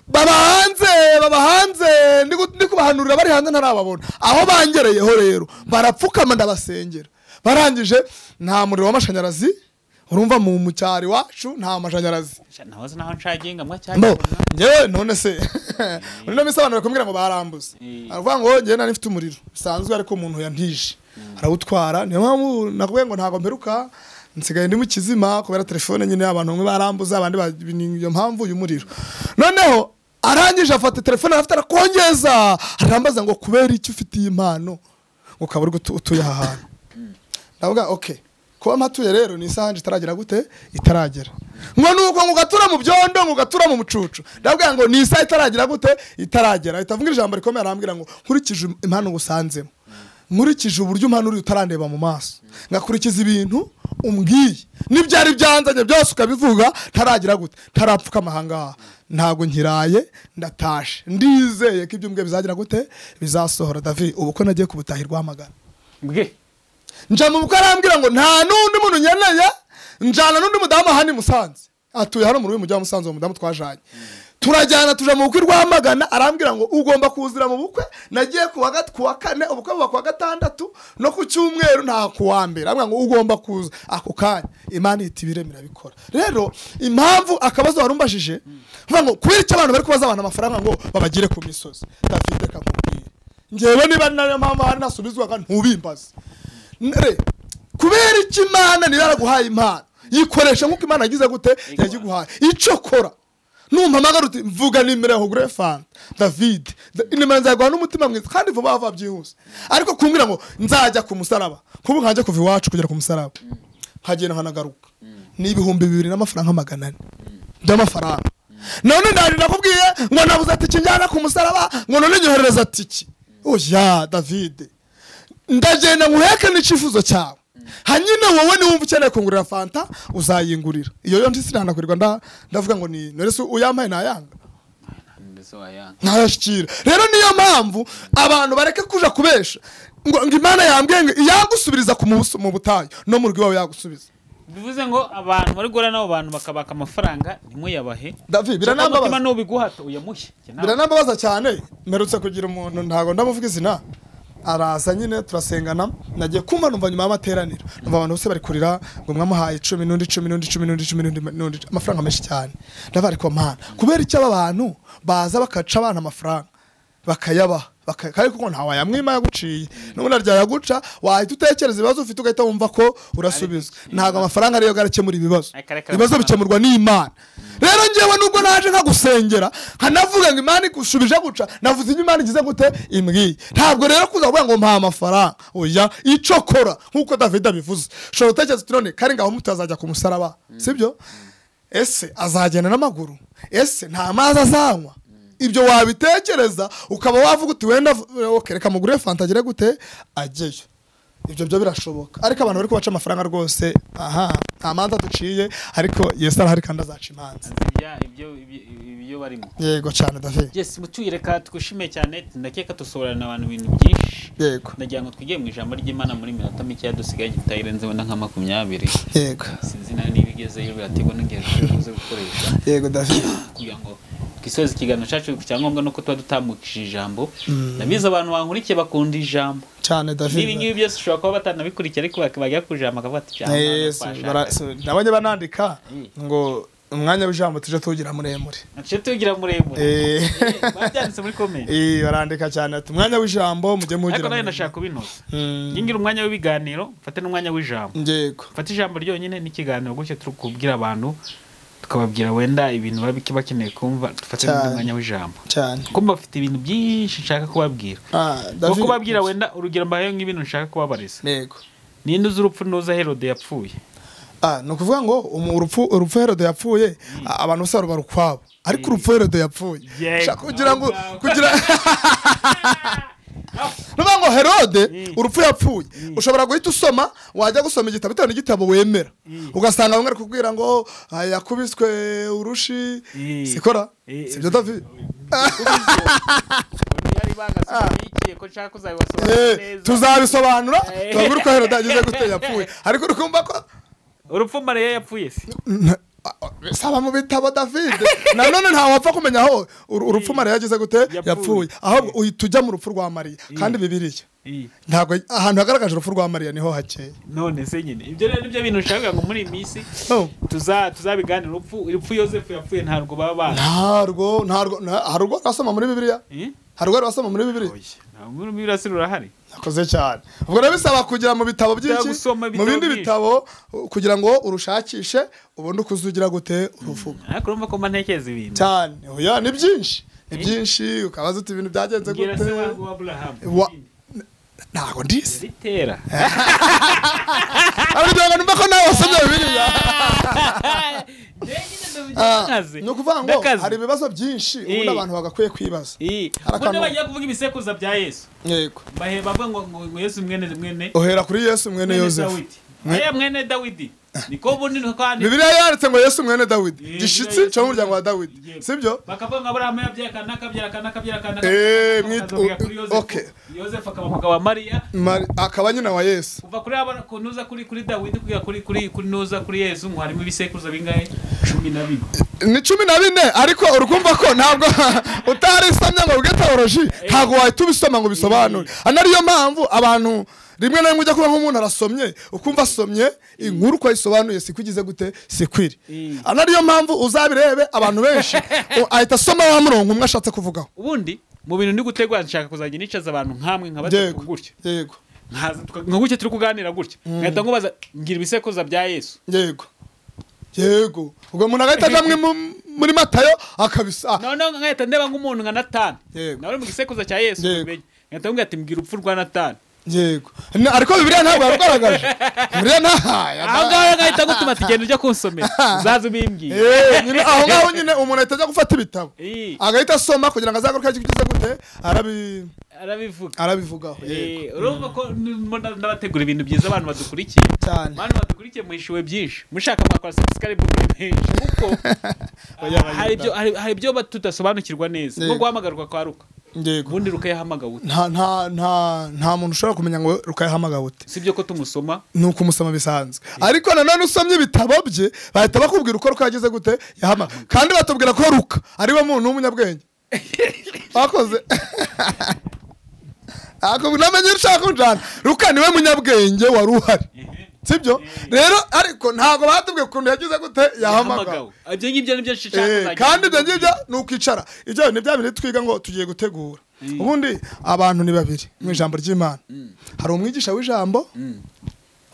baba hanze baba hanze ndi gu- ndi kubahanurira bari hanze ntarababona aho bangereyeho rero barapfukama ndabasengera barangije nta muriro w'amashanyarazi urumva mu mu cyaro iwacu nta mashanyarazi Sha, nahoze naho nshagiye ngamwa mbo cyagirana ngewe none se muri no minsi abantu bakumbwira ngo barambuze Mm. aravuga ngo ngewe nari mfite umuriro bisanzwe ariko umuntu yantije arawutwara niyo mpamvu nakubwiye ngo ntabwo mperuka nsigaye ndi mu kizima kubera telefone nyine abantu bamwe barambuza abandi ba- ni iyo mpamvu uyu muriro noneho arangije afata telefone arafite arakongeza arambaza ngo kubera iki ufite iyi mpano ngo ukaba uri gutu- utuye aha hantu ndavuga okay kuba mpatuye rero ni isaha nje itaragera gute itaragera ngo nuko ngo ugatura mu byondo ngo ugatura mu mucucu ndavuga ngo ni isaha itaragera gute itaragera ahita avuga ijambo rikomeye arambwira ngo nkurikije impano ngusanzemo nkurikije uburyo umpanuriye utarandeba mu maso ngakurikiza ibintu umbwiye n'ibyari byanzanye byose ukabivuga ntaragira gute ntarapfukama ahangaha ntabwo nkiraye ndatashe ndizeye ko ibyo mbwiye bizagira gute bizasohora david ubu ko nagiye kubutahirwa rwamagana bwe nja mu bukwe arambwira ngo nta n'undi muntu nkeneye njyana n'undi mudamu ahandi i musanze atuye hano mu rurimi mujyi wa musanze uwo mudamu twajanye turajyana tuja mu bukwe i rwamagana arambwira ngo ugomba kuzira mu bukwe nagiye ku wa gat- ku wa kane ubukwe buba ku wa gatandatu no ku cyumweru nta ku wa mbere arambwira ngo ugomba kuza ako kanya imana ihita ibiremera irabikora rero impamvu akabazo wari umbajije mvuga ngo kubera icyo abantu bari kubaza abantu amafaranga ngo babagire ku misozi dafite kamubwire ngewe niba nariyo mpamvu hari nasubizwaga ntubimbaze Nre, kubera iki imana niba yaraguhaye impano yikoresha nk'uko imana yagize gute yagiguhaye icyo kora numpamagara uti mvuga nimero yawe ugure fanta david Da- nimero nzaguha n'umutima mwiza kandi vuba vuba byihuse ariko kumbwira ngo nzajya ku musaraba kubu nkanjye kuva iwacu kugera ku musaraba nkagenda nkanagaruka ni ibihumbi bibiri n'amafaranga magana ane by'amafaranga none ndani ndakubwiye ngo nabuze ati kinjyana ku musaraba ngo none nyoherereza tiki oya davide ndagenda nguheke n'icyifuzo cyawe hanyine wowe niwumva ukeneye kungurira fanta uzayingurira iyo yo ntisinanakurirwa nda ndavuga ngo ni norese uyampaye nayanga mbese wayanga ntayashyikira rero niyo mpamvu abantu bareke kuja kubesha ngo ngo imana yambwiye ngo iyagusubiriza ku mubuso mu butayu no mu rugo iwawe yagusubiza bivuze ngo abantu bari guhura n'abo bantu bakabaka amafaranga ntimuyabahe david biranambabaza umutima n'ubiguhata uyamuhe Njye nawe. biranambabaza cyane mperutse kugira umuntu ntabwo ndamuvuga izina araza nyine turasengana nagiye kumva numva nyuma y'amateraniro numva abantu bose bari kurira ngo mwamuhaye icumi n'undi icumi n'undi icumi n'undi icumi n'undi n'undi amafaranga menshi cyane ndavuga ariko mana kubera icyo aba bantu baza bakaca abana amafaranga bakayabaha baka- kandi kuko ntawayamwima yaguciye n'ubundi aryaya guca wahita utekereza ibibazo ufite ugahita wumva ko urasubizwa ntabwo amafaranga ariyo garakemura ibibazo Ariko areka ibibazo amafaranga. bikemurwa n'imana rero ngewe nubwo naje nkagusengera nkanavuga ngo imana igushubije guca navuze ibyo imana igize gute imbwiye ntabwo rero kuza kuvuga ngo mpa amafaranga oya icyo kora nk'uko david abivuze ushobora gutekereza uti none kari ngaho mutazajya ku musaraba sibyo ese azagenda n'amaguru ese nta mazi azanywa ibyo wabitekereza ukaba wavuga uti wenda ok, reka mugure fanta agire gute ajyeyo ibyo byo birashoboka ariko abantu bari kubaca amafaranga rwose aha nta manza duciye ariko yesu arahari kandi azaca imanza Ibya- ibyo- ibyo- ibyo barimo yego cyane david yes mutuye reka twishime cyane ndakeka dusohorana abantu ibintu byinshi yego ndagira ngo twigire mu ijambo ry'imana muri minota mikeya dusigaye gitayirenze wenda nka makumyabiri yego sinzi nawe niba igezeyo biraterwa n'igihe tubuze gukoresha yego david kugira ngo twisoze ikiganiro cyacu cyangombwa nuko tuba dutambukije ijambo ndabizi abantu bankurikiye bakunda ijambo cyane n'ibi david ngibi byose ushobora kuba batanabikurikiye ariko bak- bajya ku ijambo bakavuga ati ijambo hano Yesu, twashaka." bara- so, nabonye banandika Mm. ngo umwanya w'ijambo tujye tuwugira muremure nshe tugira muremure Eh. Eh, babyanditse muri komenti Eh, barandika cyane ati umwanya w'ijambo mujye ariko muwugira nawe muremure ndashaka kubinoza Mm. ngira umwanya w'ibiganiro mfate n'umwanya w'ijambo yego mfate ijambo ryonyine n'ikiganiro gutyo turi kubwira abantu tukababwira wenda ibintu baba bakeneye kumva dufate Cyane. n'umwanya w'ijambo cyane kuko bafite ibintu byinshi nshaka kubabwira Ah, no David. kubabwira wenda urugero mbayeho nk'ibintu nshaka kubabariza yego ninde uzi urupfu ntuza herode yapfuye Ah, ni ukuvuga ngo umu- urupfu urupfu herode yapfuye a- abantu bose baruba ukwabo ariko urupfu herode yapfuye Yego. Shaka kugira ngo Aho ngaho. kugira nuvuga ngo herode urupfu yapfuye ushobora guhita usoma wajya gusoma igitabo bitewe n'igitabo wemera ugasanga bamwe bari kubwira ngo "Ah, yakubiswe urushi Mm. sikora Eh, sibyo david yari bagasubiye ko nshaka kuzabibasobanurira Eh, neza tuzabisobanura Eh. tubabwire uko herode yagize gute yapfuye ariko urukumva ko urupfu mariya yapfuye se saba mu bitabo david nanone ntawe wapfa kumenya aho ur- urupfu mariya yagize gute Yapfuye. yapfuye ahubwo uhita ujya mu rupfu rwa mariya kandi bibiriya ntabwo ahantu hagaragaje urupfu rwa mariya niho hakeya none se nyine ibyo rero nibyo bintu nshaka kugira ngo muri iyi minsi No. tuza tuzabiganira urupfu urupfu yosefu yapfuye ntabwo baba bazi ntarwo ntarwo nta- hari urwo basoma muri bibiliya Eh? hari urwo basoma muri bibiliya Oya, ntabwo muri mu birasira urahari nakoze cyane ubwo rero bisaba kugira mu bitabo byinshi gusoma mu ibitabo bindi byinshi. bitabo uh, kugira ngo urushakishe ubundi uko uzugira gute uruvuga ariko urumva ko mba ntekereza ibintu cyane oya ni byinshi ni byinshi ukabaza uti ibintu byagenze ngira se gute wa wa aburahamu Wa- ntabwo ndizi zitera abiryango numva ko nawe wasomye bibiliya Ah, ni ukuvuga ngo hari ibibazo byinshi ubundi Eh. abantu bagakwiye kwibaza Hari ubundi akantu- bagiye kuvuga ibisekuruza bya yesu yego bahe bavuga ngo ngo- ngo yesu mwene mwene uhera kuri yesu mwene mwene yosefu dawidi aya mwene dawidi niko ubundi nuko kandi bibiliya yanditse ngo yesu mwene dawidi Eh, gishitsi Yesu cyo mu muryango wa Yego. dawidi sibyo bakavuga ngo aburahamu yabyara akana akabyara akana akabyara akana Eh, mwit- akavuga kuri u- yosefu okay. yosefu akaba umugabo wa mariya Mari- akaba nyina wa yesu kuva kuri aba kunuza kuri kuri dawidi kugera kuri kuri kuri nuza kuri yesu ngo harimo ibisekuruza bingahe cumi na bine ni cumi na bine ariko urikumva ko ntabwo utarisomye ngo ubwe teoloji ntabwo wahita ubisoma ngo ubisobanure Ari nariyo mpamvu abantu rimwe na rimwe ujya kuba nk'umuntu arasomye ukumva asomye inkuru uko ayisobanuye siko igize gute siko iri Ari nariyo mpamvu uzabirebe abantu benshi u- ahita asoma wa murongo umwe ashatse kuvugaho ubundi mu bintu ndi gutegura nshaka kuzajya nicaza abantu nkamwe nka batatu yego gutya yego nkaza tuka- nka gutya turi kuganira gutya nkahita nkubaza ngira ibisekuruza bya yesu yego yego ubwo umuntu agahita ajya mwe mu- muri matayo akabisa noneho nkahita ndeba nk'umuntu nka natani Yego. nawe uri mu gisekuruza cya yesu Yego. mubimenye. nkahita mubwira ati mbwira urupfu rwa natani yego Na- ariko bibiliya ntabwo yarugaragaje bibiliya ntahaye aho ngaho ngahita gutuma ati genda ujya kunsomera uzaze ubimbwire Eh, nyine- aho ngaho nyine umuntu ahita ajya gufata ibitabo Eh. agahita asoma kugira ngo azagaruke kigize gute arabi arabivuga arabivugaho yego Eh, urumva ko ndimo nda- ndabategura ibintu byiza abantu badukurikiye cyane abantu badukurikiye muhishiwe byinshi mushaka mwakora subscribe menshi kuko Oya, ah, hari ibyo- hari- hari ibyo bat- tudasobanukirwa neza nko Yego. guhamagarwa kwa ruka yego ubundi ruka yahamagawe ute? nta nta nta nta muntu ushobora kumenya ngo rukayahamagawe ute si byo ko tumusoma ni uko umusoma bisanzwe ariko nanone usomye ibitabo bye bahita bakubwira uko ruka yagize gute yahamagawe kandi batubwira ko ruka ariwe muntu w'umunyabwenge bakoze namenye ushaka kujana ruka niwe munyabwenge wari uhari sibyo rero ariko ntabwo batubwiye ukuntu yagize gute yahamagawe yahamagawe ibyo ngibyo nibyo nshishaka Eh, kuzajya kandi ibyo ngibyo ni ukwicara ibyo ni bya bintu twiga ngo tugiye gutegura Mm. ubundi abantu ni babiri mu ijambo ry'imana hari umwigisha w'ijambo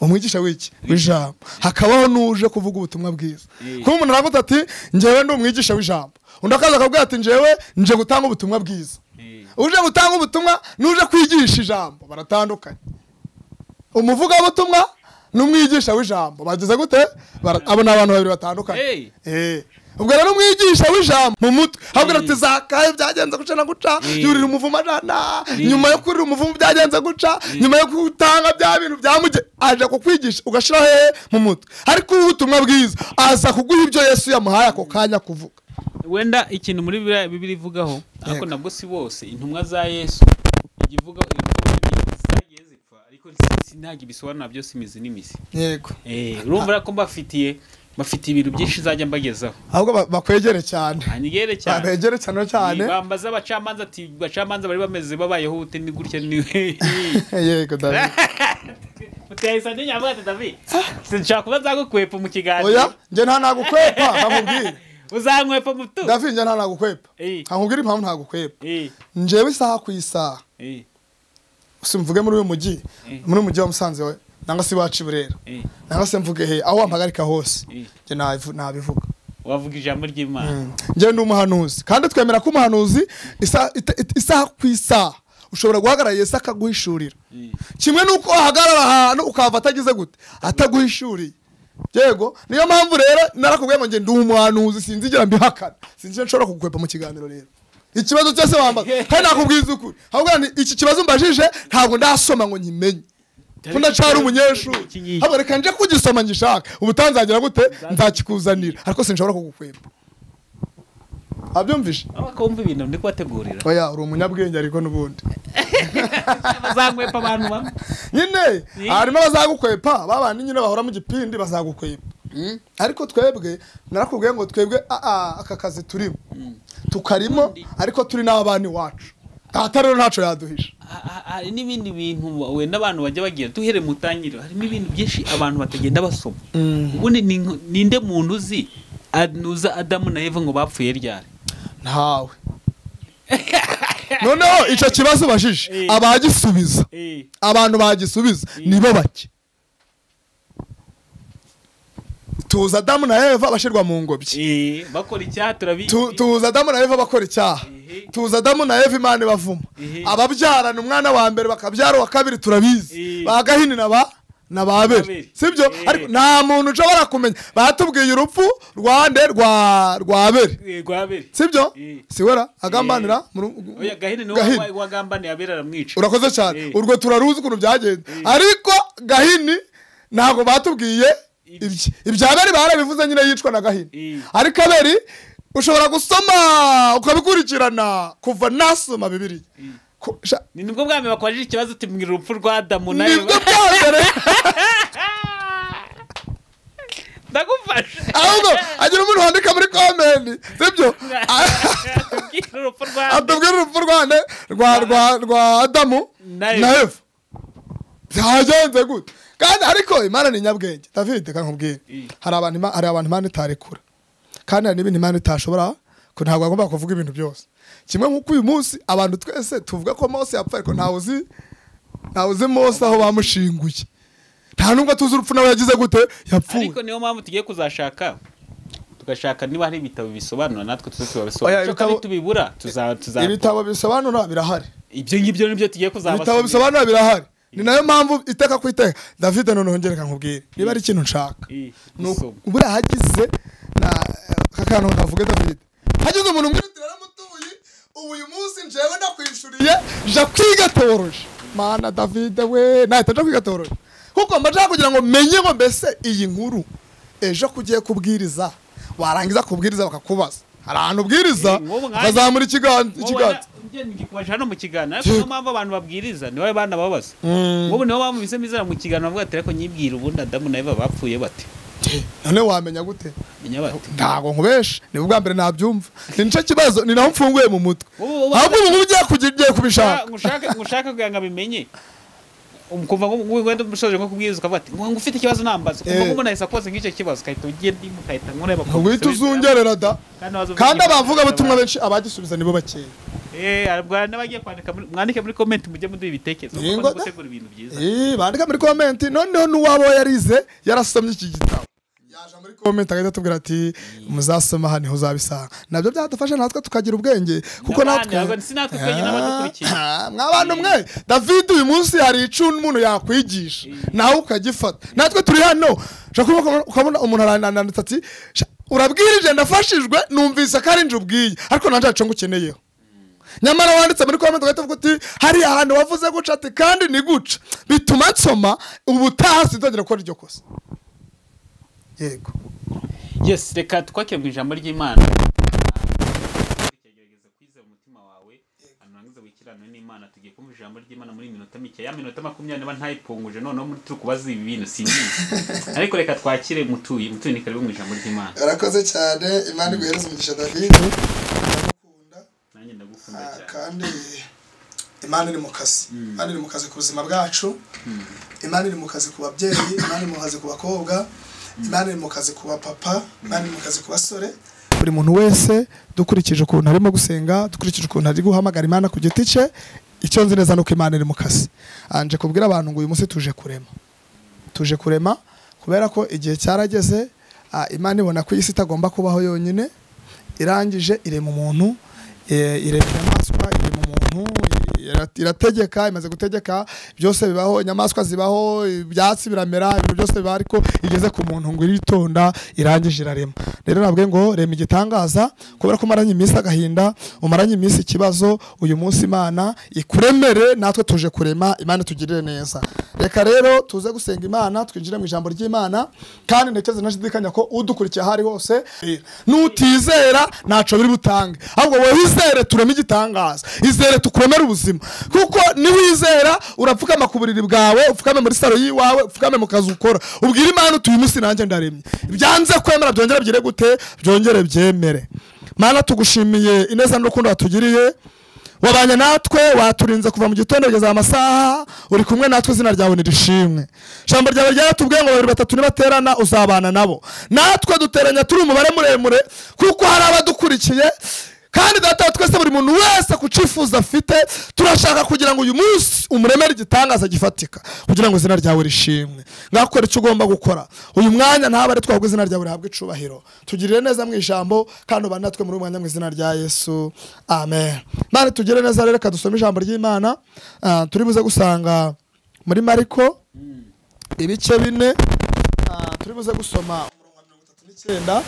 umwigisha w'iki w'ijambo hakabaho n'uje kuvuga ubutumwa bwiza Mm. kuba umuntu aravuga ati njyewe ndi umwigisha w'ijambo undi akaza akabwira ati njyewe nje gutanga ubutumwa bwiza Eh, uje gutanga ubutumwa n'uje kwigisha ijambo baratandukanye umuvugabutumwa n'umwigisha w'ijambo bagize gute Bara- abo ni abantu babiri batandukanye Hey. Eh. ubwo rero umwigisha w'ijambo mu mutwe habwira Mm. ati zakaye byagenze guca na guca Mm. yurira umuvumo ajana Mm. nyuma yo kurira umuvumo byagenze guca nyuma yo gutanga bya bintu byamuge aje kukwigisha ugashyira hehe mu mutwe ariko ubu ubutumwa bwiza aza kuguha ibyo yesu yamuhaye ako kanya kuvuga wenda ikintu muri biriya bibiri ivugaho ariko Yego. nabwo si bose intumwa za yesu ijya ivuga intumwa ebyiri zagiye zipfa ariko si- si- ntabwo ibisobanura byose imizi n'imizi yego Eh, urumva ko mbafitiye mbafitiye ibintu byinshi nzajya mbagezaho ahubwo ba- bakwegere cyane anigere cyane babegere cyane cyane bambaza abacamanza ati abacamanza bari bameze babayeho bute ni gutya ni yego David utahise andi nyavuga ati david sinshaka kuba nzagukwepa mu oya kiganiro njye nta nagukwepa nkakubwira uzankwepa mu tu David njye nta nagukwepa Eh. nkakubwira impamvu ntagukwepa Eh, njyewe isaha ku isaha eh, si mvuge muri uyu mujyi Eh. muri uyu mujyi wa musanze we nanga se iwacu i burera eh. nanga se mvuge he aho wampagarika hose Eh. njye nabivu- nabivuga wavuga ijambo ry'imana njyewe ndi umuhanuzi kandi twemera ko umuhanuzi isa- ita- ita- isaha ku isaha ushobora guhagarara yesu akaguhishurira Eh. kimwe n'uko wahagarara ahantu ukahava atagize gute ataguhishuriye yego niyo mpamvu rero narakubwiye ngo njye ndi umuhanuzi sinzigera mbihakana sinzi icyo nshobora kugukwepa mu kiganiro rero ikibazo cyose wambaza kandi nakubwiza ukuri ahubwo ni iki kibazo mbajije ntabwo ndasoma ngo nkimenye ko ndacyari umunyeshuri Iki ngiki. ahubwo reka nje kugisoma ngishaka ubu utanzagira gute nzakikuzanira ariko sinshobora kugukwepa abyumvise aho bakumva ibintu ndi kubategurira oya uri umunyabwenge ariko n'ubundi bazankwepa abantu bamwe nyine Ni. harimo abazagukwepa babandi nyine bahora mu gipindi bazagukwepa ariko twebwe narakubwiye ngo twebwe aa aka kazi turimo tukarimo ariko turi n'abana iwacu data rero ntacyo yaduhisha Ha- ha- hari n'ibindi bintu wenda abantu bajya bagira duhere mu tangiriro harimo ibintu byinshi abantu batagenda basoma ubundi ni nko- ninde muntu uzi anuza adamu na eva ngo bapfuye ryari ntawe noneho icyo kibazo ubajije Eh. abagisubiza abantu bagisubiza nibo bake tuza adamu na eva bashyirwa mu ngobyi Eh, bakora icyaha turabizi Tu- tuza adamu na eva bakora icyaha Ehe. tuza adamu na eva imana ibavuma Ehe. ababyarana umwana wa mbere bakabyara uwa kabiri turabizi Ehe. ba gahini na ba na ba abeli Abeli. sibyo Ehe. ariko nta muntu ushobora kumenya batubwiye urupfu rwa nde rwa rwa abeli Eh, rwabere sibyo Ehe. siwera agambanira mu ru- oya gahini niwe Gahini. wa- wagambaniye abera aramwica urakoze cyane Ehe. urwo turaruzi ukuntu byagenze ariko gahini ntabwo batubwiye ibye ibya abeli barabivuze nyine yicwa na gahini Ehe. ariko abeli ushobora gusoma ukabikurikirana kuva nasoma bibiri ni nibwo bwami bakwaje ikibazo uti mbwira urupfu rwa adamu na eva nibwo bwa mbere ndagufashe ahubwo agira umuntu wandika muri komenti sibyo Tubwire urupfu rwa atubwira urupfu rwande rwa rwa rwa adamu na Na Eva. eva byagenze gute kandi ariko imana ni nyabwenge david reka nkubwire Mm. hari abantu Ima- hari abantu imana itarekura kandi hari n'ibintu imana itashobora ko ntabwo agomba kuvuga ibintu byose kimwe nk'uko uyu munsi abantu twese tuvuga ko mose yapfa ariko ntawe uzi ntawe uzi mose aho bamushinguye nta nubwo tuzi urupfu nawe yagize gute yapfuye ariko niyo mpamvu tugiye kuzashaka tugashaka niba hari ibitabo bisobanura natwe tuze Oya, tubabisobanura Cyo ibitabo- kandi tubibura tuza tuza ibitabo bisobanura birahari ibyo ngibyo nibyo tugiye kuzabasomera ibitabo bisobanura birahari ni nayo mpamvu iteka ku iteka david noneho ngereka nkubwire niba ari ikintu nshaka Eh, ni uku- gusoma. buriya hagize na aka kantu ndavuge david hagize umuntu mwirutira yaramutuye ubu uyu munsi njewe ndakwishuriye nja kwiga teworoji mana david we nahita nja kwiga teworoji kuko mba nshaka kugira ngo menye ngo mbese iyi nkuru ejo ko ugiye kubwiriza warangiza kubwiriza bakakubaza hari ahantu ubwiriza Eh, nk'ubu nkanjye- ukazamura ikiganza Wowe ikiganza na- njye ngikubaje hano mu kiganiro ariko niyo mpamvu abantu babwiriza nibo bana babaza nk'ubu niyo mpamvu bise mizera mu kiganiro bavuga ati ariko nyibwira ubundi adamu na eva bapfuye bate none wamenya gute menya bate ntabwo nkubesha ni ubwa mbere nabyumva ni nicyo kibazo ni naho mfunguye mu mutwe Wowe- wowe- ahubwo ubu ngubu ugiye kugi- ugiye kubishaka ngushaka ngushaka kugira ngo abimenye um- kuva ngo ngo- wenda umusoje nko kubwiriza ukavuga ati ngo ngo ufite ikibazo nambaza kuva Eh. ngo umuntu ahise akoze nk'icyo kibazo ukahita ugiye ndimu ukahita nk'ureba ntugwite uzungerera da kandi abavugabutumwa benshi abagisubiza nibo bakeya n'abagiye kwandika muri- mwandike muri komenti mujye muduha ibitekerezo kuko Yego bakunze da. gutegura ibintu byiza Eh, bandika muri komenti noneho n'uwabo yarize yarasomye iki gitabo yaje muri komenti agahita atubwira ati muzasoma aha niho uzabisanga nabyo byadufasha natwe tukagira ubwenge kuko N'abandi, natwe ntabwo- si natwe twenyine abadukurikiye Ah, mw'abantu mwe david uyu munsi hari icumu umuntu yakwigisha nawe ukagifata natwe turi hano ushobora kuba ukabona umuntu aranananitse ati "Sha, urabwirije ndafashijwe numvise ko ari nje ubwiye ariko nanjye haco ngukeneyeho nyamara wanditse muri komenti ugahita uvuga uti hariya ahantu wavuze guca ati kandi ni guca bituma nsoma ubutaha sinzongera gukora iryo kosa yego yes reka twakire mu ijambo ry'imana gerageza kwizera umutima wawe anurangiza wikiranwe n'imana tugiye kumva ijambo ry'imana muri minota mike ya minota makumyabiri niba ntayipfunguje noneho muri turi kubaza ibi bintu simbizi ariko reka twakire mutuye mutuye ni karibu mu ijambo ry'imana urakoze cyane imana iguhereze umugisha davide ndagukunda nanjye ndagukunda cyane kandi imana iri mu kazi imana iri mu kazi ku buzima bwacu imana iri mu kazi ku babyeyi imana iri mu kazi ku bakobwa imana iri mu kazi ku bapapa imana iri mu kazi ku basore buri muntu wese dukurikije ukuntu arimo gusenga dukurikije ukuntu ari guhamagara imana ku giti cye icyo nzi neza ni uko imana iri mu kazi anje kubwira abantu ngo uyu munsi tuje kurema tuje kurema kubera ko igihe cyarageze ah, imana ibona ko iyi si itagomba kubaho yonyine irangije irema umuntu eh, irema inyamaswa irema umuntu ira- irategeka imaze gutegeka byose bibaho inyamaswa zibaho ibyatsi biramera ibintu byose bibaho ariko igeze ku muntu ngo iritonda irangije irarema rero nabwe ngo rema igitangaza kubera ko umaranye iminsi agahinda umaranye iminsi ikibazo uyu munsi imana ikuremere natwe tuje kurema imana itugirire neza reka rero tuze gusenga imana twinjire mu ijambo ry'imana kandi ntekereza ntashidikanya ko udukurikiye aho ari hose n'utizera ntaco biri butange ahubwo wowe izere tureme igitangaza izere tukuremere ubuzima kuko niwizera urapfukama ku buriri bwawe upfukame muri saro y'iwawe upfukame mu kazi ukora ubwire imana uti uyu munsi nanjye ndaremye byanze kwemera byongere byire gute byongere byemere mana tugushimiye ineza n'urukundo watugiriye wabanye natwe waturinze kuva mu gitondo kugeza amasaha uri kumwe natwe izina ryawe nirishimwe ijambo ryawe ryaratubwiye ngo babiri batatu nibaterana uzabana nabo natwe duteranya turi umubare muremure kuko hari abadukurikiye kandi data wa twese buri muntu wese ku cyifuzo afite turashaka kugira ngo uyu munsi umuremere igitangaza gifatika kugira ngo izina ryawe rishimwe ngakora icyo ugomba gukora uyu mwanya ntabare twahubwo izina ryawe rihabwe icubahiro tugirire neza mu ijambo kandi ubane natwe muri uyu mwanya mu izina rya yesu amen mani tugire neza rero reka dusome ijambo ry'imana Ah, turi buze gusanga muri mariko ibice bine Ah, turi buze gusoma umurongo wa mirongo itatu n'icyenda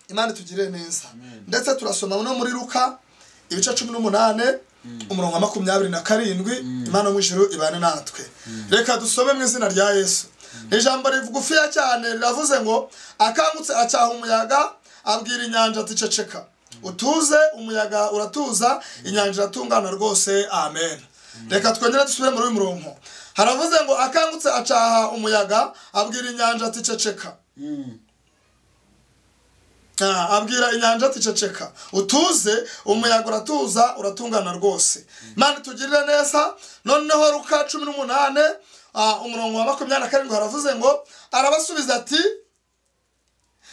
imana itugirire neza ndetse turasoma no muri ruka ibice cumi n'umunani umurongo wa makumyabiri na karindwi imana mu ijuru ibane natwe reka dusome mu izina rya yesu Ni ijambo rigufiya cyane riravuze ngo akangutse acyaha umuyaga abwira inyanja ati ceceka utuze umuyaga uratuza inyanja iratungana rwose amen reka twongere dusubire muri uyu murongo haravuze ngo akangutse acaha umuyaga abwira inyanja ati ceceka Ah, abwira inyanja ati ceceka utuze umuyaga uratuza uratungana rwose imana itugirire neza noneho ruka cumi n'umunani ah, umurongo wa makumyabiri na karindwi haravuze ngo arabasubiza ati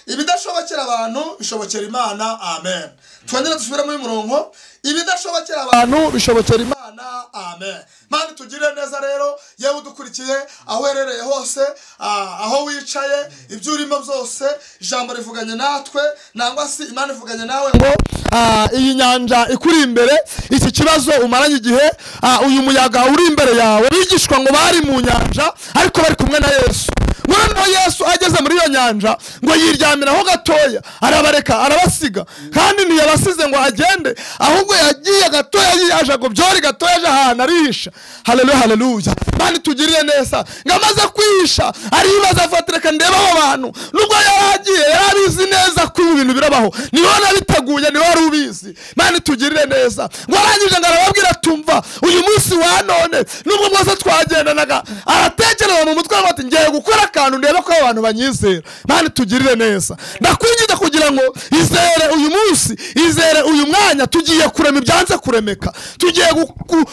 ibidashobokera abantu bishobokera imana amen twongere dusubire muri uyu murongo ibidashobokera abantu bishobokera imana amen imana itugirire neza rero yewe udukurikiye aho uherereye hose ah, aho wicaye ibyo urimo byose ijambo rivuganye natwe nangwa se imana ivuganye nawe ngo ah, iyi nyanja ikuri imbere iki kibazo umaranye igihe ah, uyu muyaga uri imbere yawe bigishwa ngo bari mu nyanja ariko bari kumwe na yesu noneho yesu ageze muri iyo nyanja ngo yiryamiraho gatoya arabareka arabasiga kandi ntiyabasize ngo agende ahubwo yagiye gatoya yiyaje ngo byori gatoya aje ahantu arihisha haleluya haleluya mani tugiriye neza ngo amaze kwihisha aribaza afatireka ndeba abo bantu nubwo yari agiye yari abizi neza ko ibi bintu birabaho niwe nabiteguye niwe wari ubizi mani tugirire neza ngo arangije ngo arababwira tumva yitwa uyu munsi wa none nubwo bwose twagendanaga aratekereza mu mutwe we ati ngiye gukora akantu ndebe ko abantu banyizera mani tugirire neza ndakwigiza kugira ngo izere uyu munsi izere uyu mwanya tugiye kurema ibyanze kuremeka tugiye gu- gu-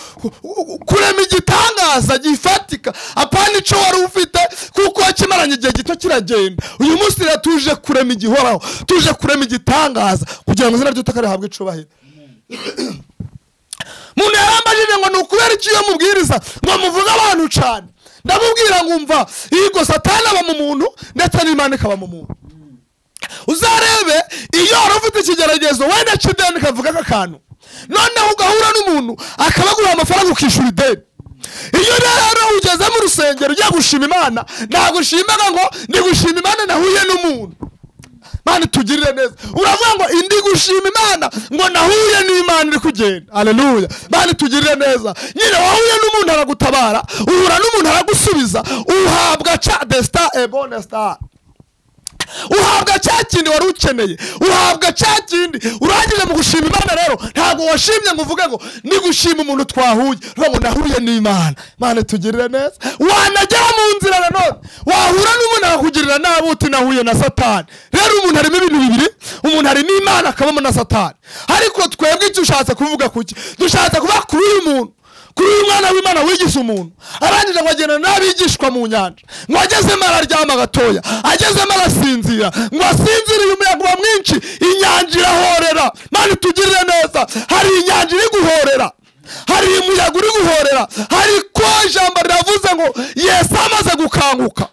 gu- kurema igitangaza gifatika apana icyo wari ufite kuko wakimaranye igihe gito kiragenda uyu munsi rero tuje kurema igihoraho tuje kurema igitangaza kugira ngo izina ry'utaka rihabwe icubahiro umuntu yarambajije ngo ni ukubera iki iyo mubwiriza ngo muvuge abantu cyane ndamubwira ngo umva yigo satani aba mu muntu ndetse n'imana ikaba mu muntu uzarebe iyo wari ufite ikigeragezo wenda cy'ideni kavuga aka kantu noneho ugahura n'umuntu akaba aguha amafaranga ukishyura ideni iyo rero ugeze mu rusengero ugiye gushima imana ntabwo ushimaga ngo ndi gushima imana nahuye n'umuntu mani tugirire neza uravuga ngo indi gushima imana ngo nahuye n'imana iri kugenda aleluya mani tugirire neza nyine wahuye n'umuntu aragutabara uhura n'umuntu aragusubiza uhabwa ca the star a bonus star uhabwa cya kindi wari ukeneye uhabwa cya kindi urangije mu gushima imana rero ntabwo washimye ngo uvuge ngo ni gushima umuntu twahuye uvuga ngo nahuye n'imana imana tugirire neza wanagera mu nzira nanone wahura n'umuntu akakugirira nabi uti nahuye na satani rero umuntu harimo ibintu bibiri umuntu hari n'imana akabamo na satani ariko twebwe icyo ushatse kuvuga kuki dushatse kuvuga kuri uyu muntu kuri uyu mwana w'imana wigize umuntu arangije ngo agenda n'abigishwa mu nyanja ngo agezemo araryama gatoya agezemo arasinzira ngo asinziriye umuyaga uba mwinshi inyanja irahorera mani tugirire neza hari inyanja iri guhorera hari umuyaga uri guhorera hari ko ijambo riravuze ngo yesu amaze gukanguka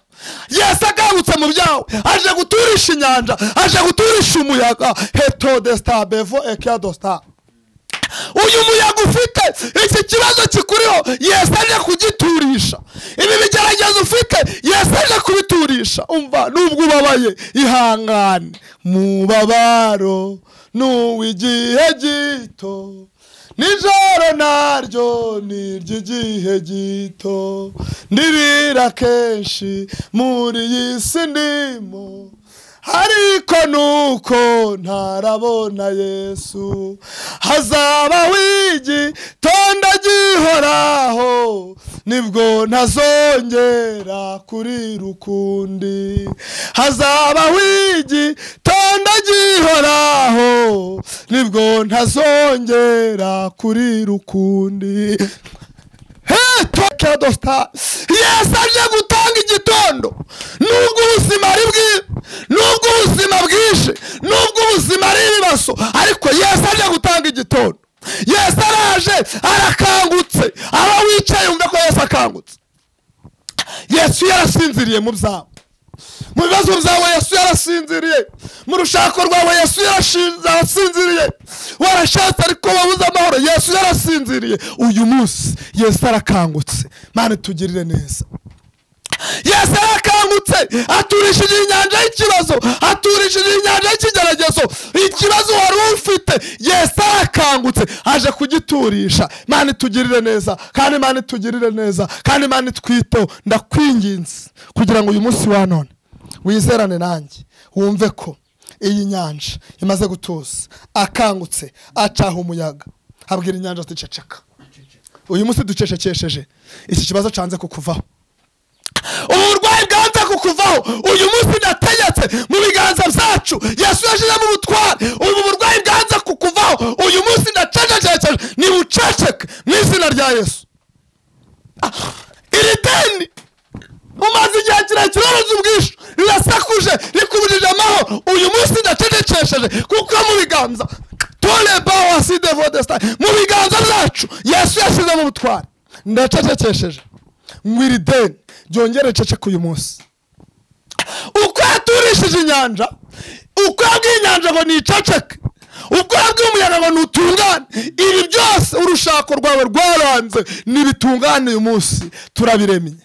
yesu akangutse mu byawe aje guturisha inyanja aje guturisha umuyaga heto desita bevo ekia dosta uyu muyaga ufite iki kibazo kikuriho yesu aje kugiturisha ibi bigeragezo ufite yesu aje kubiturisha umva nubwo ubabaye ihangane mubabaro n'uw'igihe gito nijoro naryo ni iry'igihe gito ndirira kenshi muri iyi si ndimo ariko nuko ntarabona yesu hazaba wigi tonda gihoraho nibwo ntazongera kurira ukundi hazaba wigi tonda gihoraho nibwo ntazongera kurira ukundi tokera dosita yesu aje gutanga igitondo nubwo ubuzima ari bwiza nubwo ubuzima bwinshi nubwo ubuzima ari ibibazo ariko yesu aje gutanga igitondo yesu araje arakangutse aho wicaye wumva ko yesu akangutse yesu yarasinziriye mu byawe mu bibazo byawe yesu yarasinziriye mu rushako rwawe yesu yarashinze- yarasinziriye warashatse ariko wabuze amahoro yesu yarasinziriye uyu munsi yesu arakangutse mani tugirire neza yesu arakangutse aturishije inyanja y'ikibazo aturishije inyanja y'ikigeragezo ikibazo wari ufite yesu arakangutse aje kugiturisha mani tugirire neza kandi mani tugirire neza kandi mani twiteho ndakwinginze kugira ngo uyu munsi wa none wizerane nanjye wumve ko iyi nyanja imaze gutuza akangutse acaha umuyaga abwira inyanja ati ceceka uyu munsi ducecekesheje iki kibazo cyanze kukuvaho uburwayi bwanze kukuvaho uyu munsi ndategetse mu biganza byacu yesu yashyizemo ubutware ubu burwayi bwanze kukuvaho uyu munsi ndacecekesheje nibuceceke mu izina rya yesu Ah, iri deni umaze igihe kirekire uruzi ubwishyu rirasakuje rikubujije amahoro uyu munsi ndacecekesheje kuko mu biganza tureba waside vodesta mu biganza byacu yesu yashyizemo ubutware ndacecekesheje ngo iri deni ryongere ceceke uyu munsi uko yaturishije inyanja uko yabwiye inyanja ngo niceceke uko yabwiye umuyaga ngo nutungane ibi byose urushako rwawe rwaranze nibitungane uyu munsi turabiremye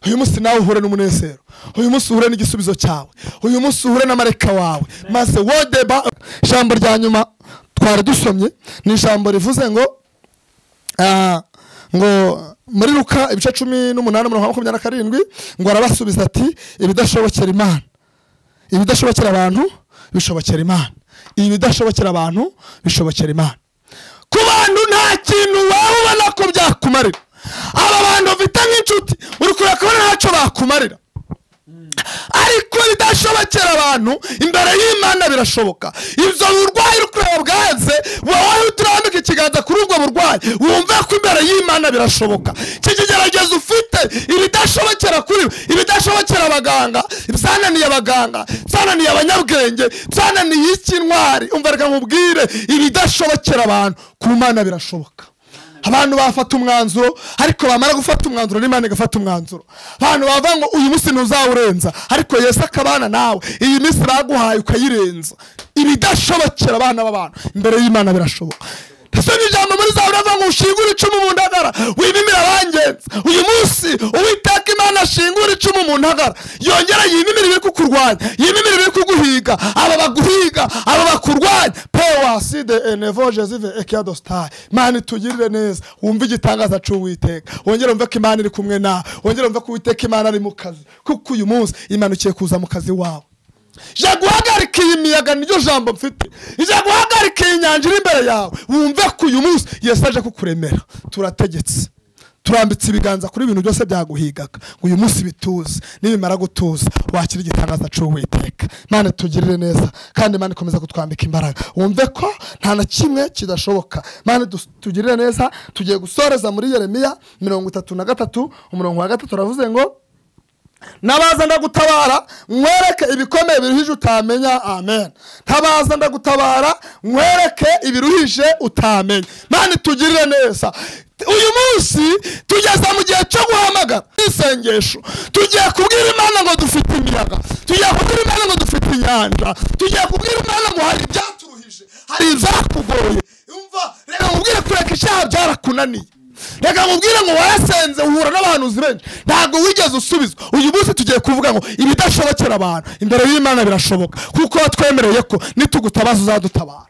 uyu munsi nawe uhure n'umunezero uyu munsi uhure n'igisubizo cyawe uyu munsi uhure n'amareka wawe maze wodeba ijambo rya nyuma twari dusomye ni ijambo rivuze ngo Ah, ngo muri luka ibice cumi n'umunani mirongo makumyabiri na karindwi ngo arabasubiza ati ibidashobokera imana ibidashobokera abantu bishobokera imana ibidashobokera abantu bishobokera imana ku bantu nta kintu waba ubona ko byakumarira aba bantu ufite nk'inshuti uri kureba kubona ntacyo bakumarira ariko bidashobokera abantu imbere y'imana birashoboka ibyo burwayi uri kureba bwaze wowe uturambika ikiganza kuri ubwo burwayi wumve ko imbere y'imana birashoboka iki kigeragezo ufite ibidashobokera kuri we ibidashobokera abaganga byananiye abaganga byananiye abanyabwenge byananiye ik'intwari umva reka nkubwire ibidashobokera abantu ku mana birashoboka abantu bafata umwanzuro ariko bamara gufata umwanzuro n'imana igafata umwanzuro abantu bavuga ngo uyu munsi ntuzawurenza ariko yesu akabana nawe iyi minsi baguhaye ukayirenza ibidashobokera abana b'abantu imbere y'imana birashoboka ese ni ijambo muri za buravuga ngo ushingure icumu mu ntagara wibimira abangenzi uyu munsi uwiteka imana ashingura icumu mu ntagara yongera yimimira ibiri kukurwanya yimimira ibiri kuguhiga aba baguhiga aba bakurwanya pewaside enevo jezive ekiyadositayi mani tugirire neza wumve igitangaza cy'uwiteka wongere wumve ko imana iri kumwe nawe wongere wumve ko uwiteka imana ari mu kazi kuko uyu munsi imanukiye kuza mu kazi wawe ijya guhagarika iyi miyaga niryo jambo mfite ijya guhagarika iyi nyanja iri imbere yawe wumve ko uyu munsi yesu aje kukuremera turategetse turambitse ibiganza kuri ibintu byose byaguhigaga ngo uyu munsi bituze nibimara gutuza wakira igitangaza cy'uwiteka mane tugirire neza kandi mane ikomeza kutwambika imbaraga wumve ko nta na kimwe kidashoboka mane dus- tugirire neza tugiye gusoreza muri yeremiya mirongo itatu na gatatu umurongo wa gatatu uravuze ngo ntabaza ndagutabara mwereke ibikomeye biruhije utamenya amen ntabaza ndagutabara mwereke ibiruhije utamenya mani tugirire neza uyu munsi tugeze mu gihe cyo guhamagara isengesho tugiye kubwira imana ngo dufite imiyaga tugiye kubwira imana ngo dufite inyanja tugiye kubwira imana ngo hari ibyaturuhije hari ibyakugoye umva reka mubwire kureka icyaha byarakunaniye reka mubwire ngo warasenze uhura n'abahanuzi benshi ntabwo wigeze usubizwa uyu munsi tugiye kuvuga ngo ibidashobokera abantu imbere y'imana birashoboka kuko watwemereye ko nitugutabaza uzadutabara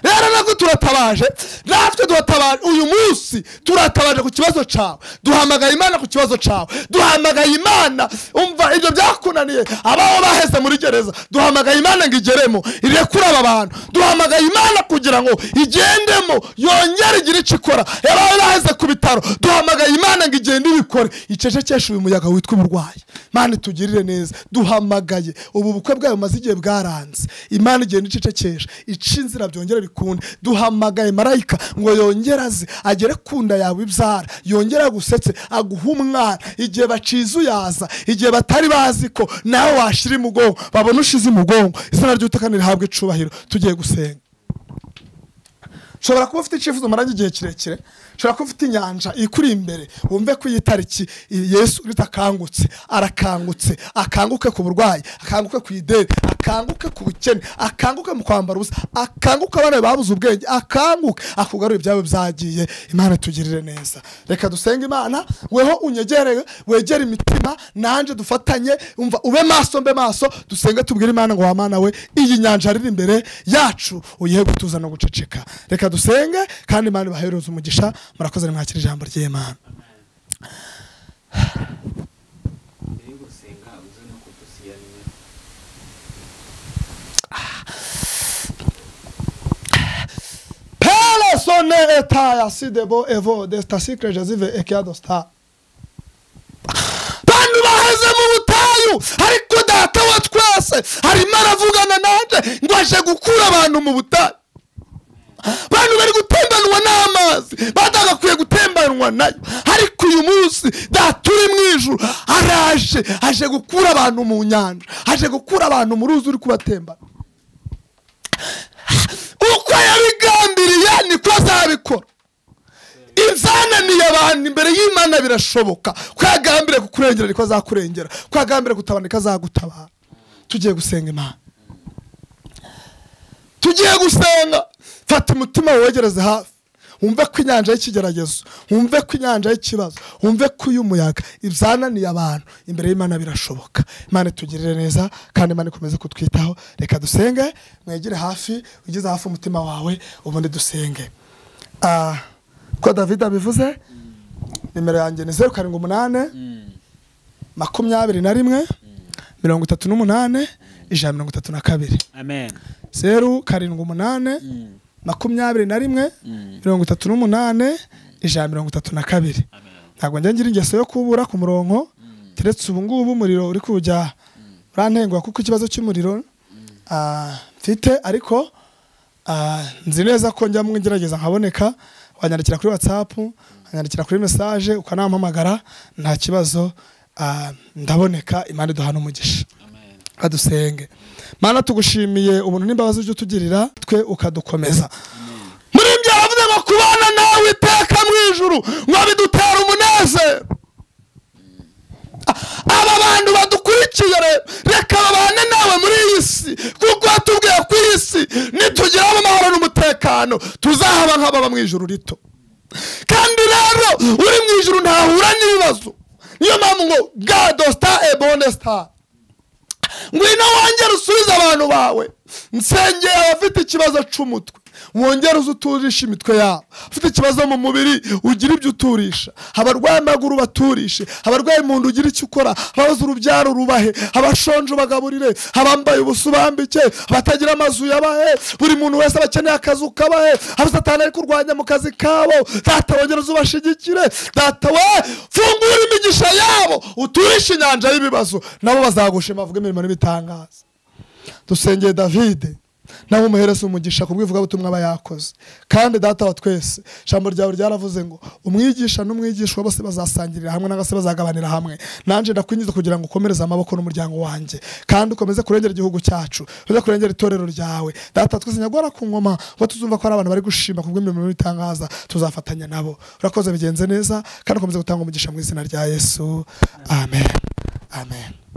rero nabwo turatabaje natwe duhatabaje uyu munsi turatabaje ku kibazo cyawe duhamagaye imana ku kibazo cyawe duhamagaye imana umva ibyo byakunaniye abaho baheze muri gereza duhamagaye imana ngo igeremo irekure aba bantu duhamagaye imana kugira ngo igendemo yongere igire icyo ikora abaho baheze ku bitaro duhamagaye imana ngo igende ibikore icecekeshe uyu muyaga witwa uburwayi imana itugirire neza duhamagaye ubu bukwe bwayo bumaze igihe bwaranze imana igenda icecekesha ica inzira byongera bikunde duhamagaye marayika ngo yongere aze agere ku nda yawe ibyara yongere agusetse aguhe umwana igihe bacize uyaza igihe batari bazi ko nawe washira imugongo babona ushize imugongo izina ry'utekano rihabwa icubahiro tugiye gusenga ushobora kuba ufite icyifuzo umaranye igihe kirekire ushobora kuba ufite inyanja ikuri imbere wumve ko iyi tariki iyi yesu ritakangutse arakangutse akanguke ku burwayi akanguke ku ideni akanguke ku bukene akanguke mu kwambara ubusa akanguke abana be babuze ubwenge akanguke akugarure ibyabo byagiye imana itugirire neza reka dusenge imana weho unyegereye wegere imitima nanjye dufatanye umva ube maso mbe maso dusenge tubwire imana ngo wamana we iyi nyanja riri imbere yacu uyihe gutuza no guceceka reka dusenge kandi imana ibahereze umugisha murakoze nimwakira ijambo ry'imana Persone etaya sidebo evo desta sikre jazive ekiadostar bantu baheze mu butayu ariko data wa twese arimo aravugana nanjye ngo aje gukura abantu mu butayu bantu bari gutembanwa n'amazi batagakwiye gutembanwa nayo ariko uyu munsi data uri mu ijuru araje aje gukura abantu mu nyanja aje gukura abantu mu ruzi uri kubatembana uko yabigambiriye niko azabikora izananiye abantu imbere y'imana birashoboka ko yagambire kukurengera niko azakurengera ko yagambire gutabara niko azagutabara tugiye gusenga imana tugiye gusenga fata umutima wegereze hafi wumve ko inyanja y'ikigeragezo wumve ko inyanja y'ikibazo wumve ko uy'umuyaga ibyana abantu imbere y'imana birashoboka imana itugirire neza kandi imana ikomeze kutwitaho reka dusenge mwegere hafi ugeze hafi umutima wawe ubundi dusenge Ah, ko david abivuze nimero yanjye ni zeru karindwi umunani makumyabiri na rimwe mirongo itatu n'umunani ijana na mirongo itatu na kabiri amen zeru karindwi umunani makumyabiri na rimwe mirongo itatu n'umunani ijana mirongo itatu na kabiri ntabwo njya ngira ingeso yo kubura ku murongo keretse ubu ngubu umuriro uri kujya urantengwa kuko ikibazo cy'umuriro ah, mfite ariko ah, nzi neza ko njya ngerageza nkaboneka wanyandikira kuri watsapu wanyandikira kuri mesaje ukanampamagara nta kibazo ah, ndaboneka imana duhana umugisha kadusenge mana tugushimiye ubuntu n'imbabazi ujya utugirira twe ukadukomeza muri ibyo havuze ngo kubana nawe iteka mu ijuru ngo bidutera umunezero aba bantu badukurikiye re- reka babane nawe muri iyi si kuko watubwiye ko iyi si nitugiramo amahoro n'umutekano tuzahaba nk'ababa mu ijuru rito kandi rero uri mu ijuru ntahura n'ibibazo niyo mpamvu ngo gado star e bone star ngwino wongere usubize abantu bawe nsengeye abafite ikibazo cy'umutwe wongere uze uturishe imitwe yabo ufite ikibazo mu mubiri ugira ibyo uturisha abarwaye amaguru baturishe abarwaye mu nda ugira icyo ukora ababuze urubyaro rubahe abashonje bagaburire abambaye ubusa ubambike abatagira amazu yabahe buri muntu wese aba akeneye akazi ukabahe abasatani ari kurwanya mu kazi kabo data wongere uze ubashigikire data we fungura imigisha yabo uturishe inyanja y'ibibazo nabo bazagushima bavuge imirimo n'ibitangaza dusengeye davide nawe umuhereza umugisha ku bw'ivugabutumwa aba yakoze kandi data wa twese ijambo ryawe ryaravuze ngo umwigisha n'umwigishwa bose bazasangirira hamwe nangwa se bazagabanira hamwe nanjye ndakwinjiza kugira ngo ukomereze amaboko n'umuryango wanjye kandi ukomeze kurengera igihugu cyacu ukomeze kurengera itorero ryawe data wa twese nyagora ku ngoma kuba tuzumva ko hari abantu bari gushima ku bw'imirimo n'ibitangaza tuzafatanya nabo urakoze bigenze neza kandi ukomeze gutanga umugisha mu izina rya yesu amen amen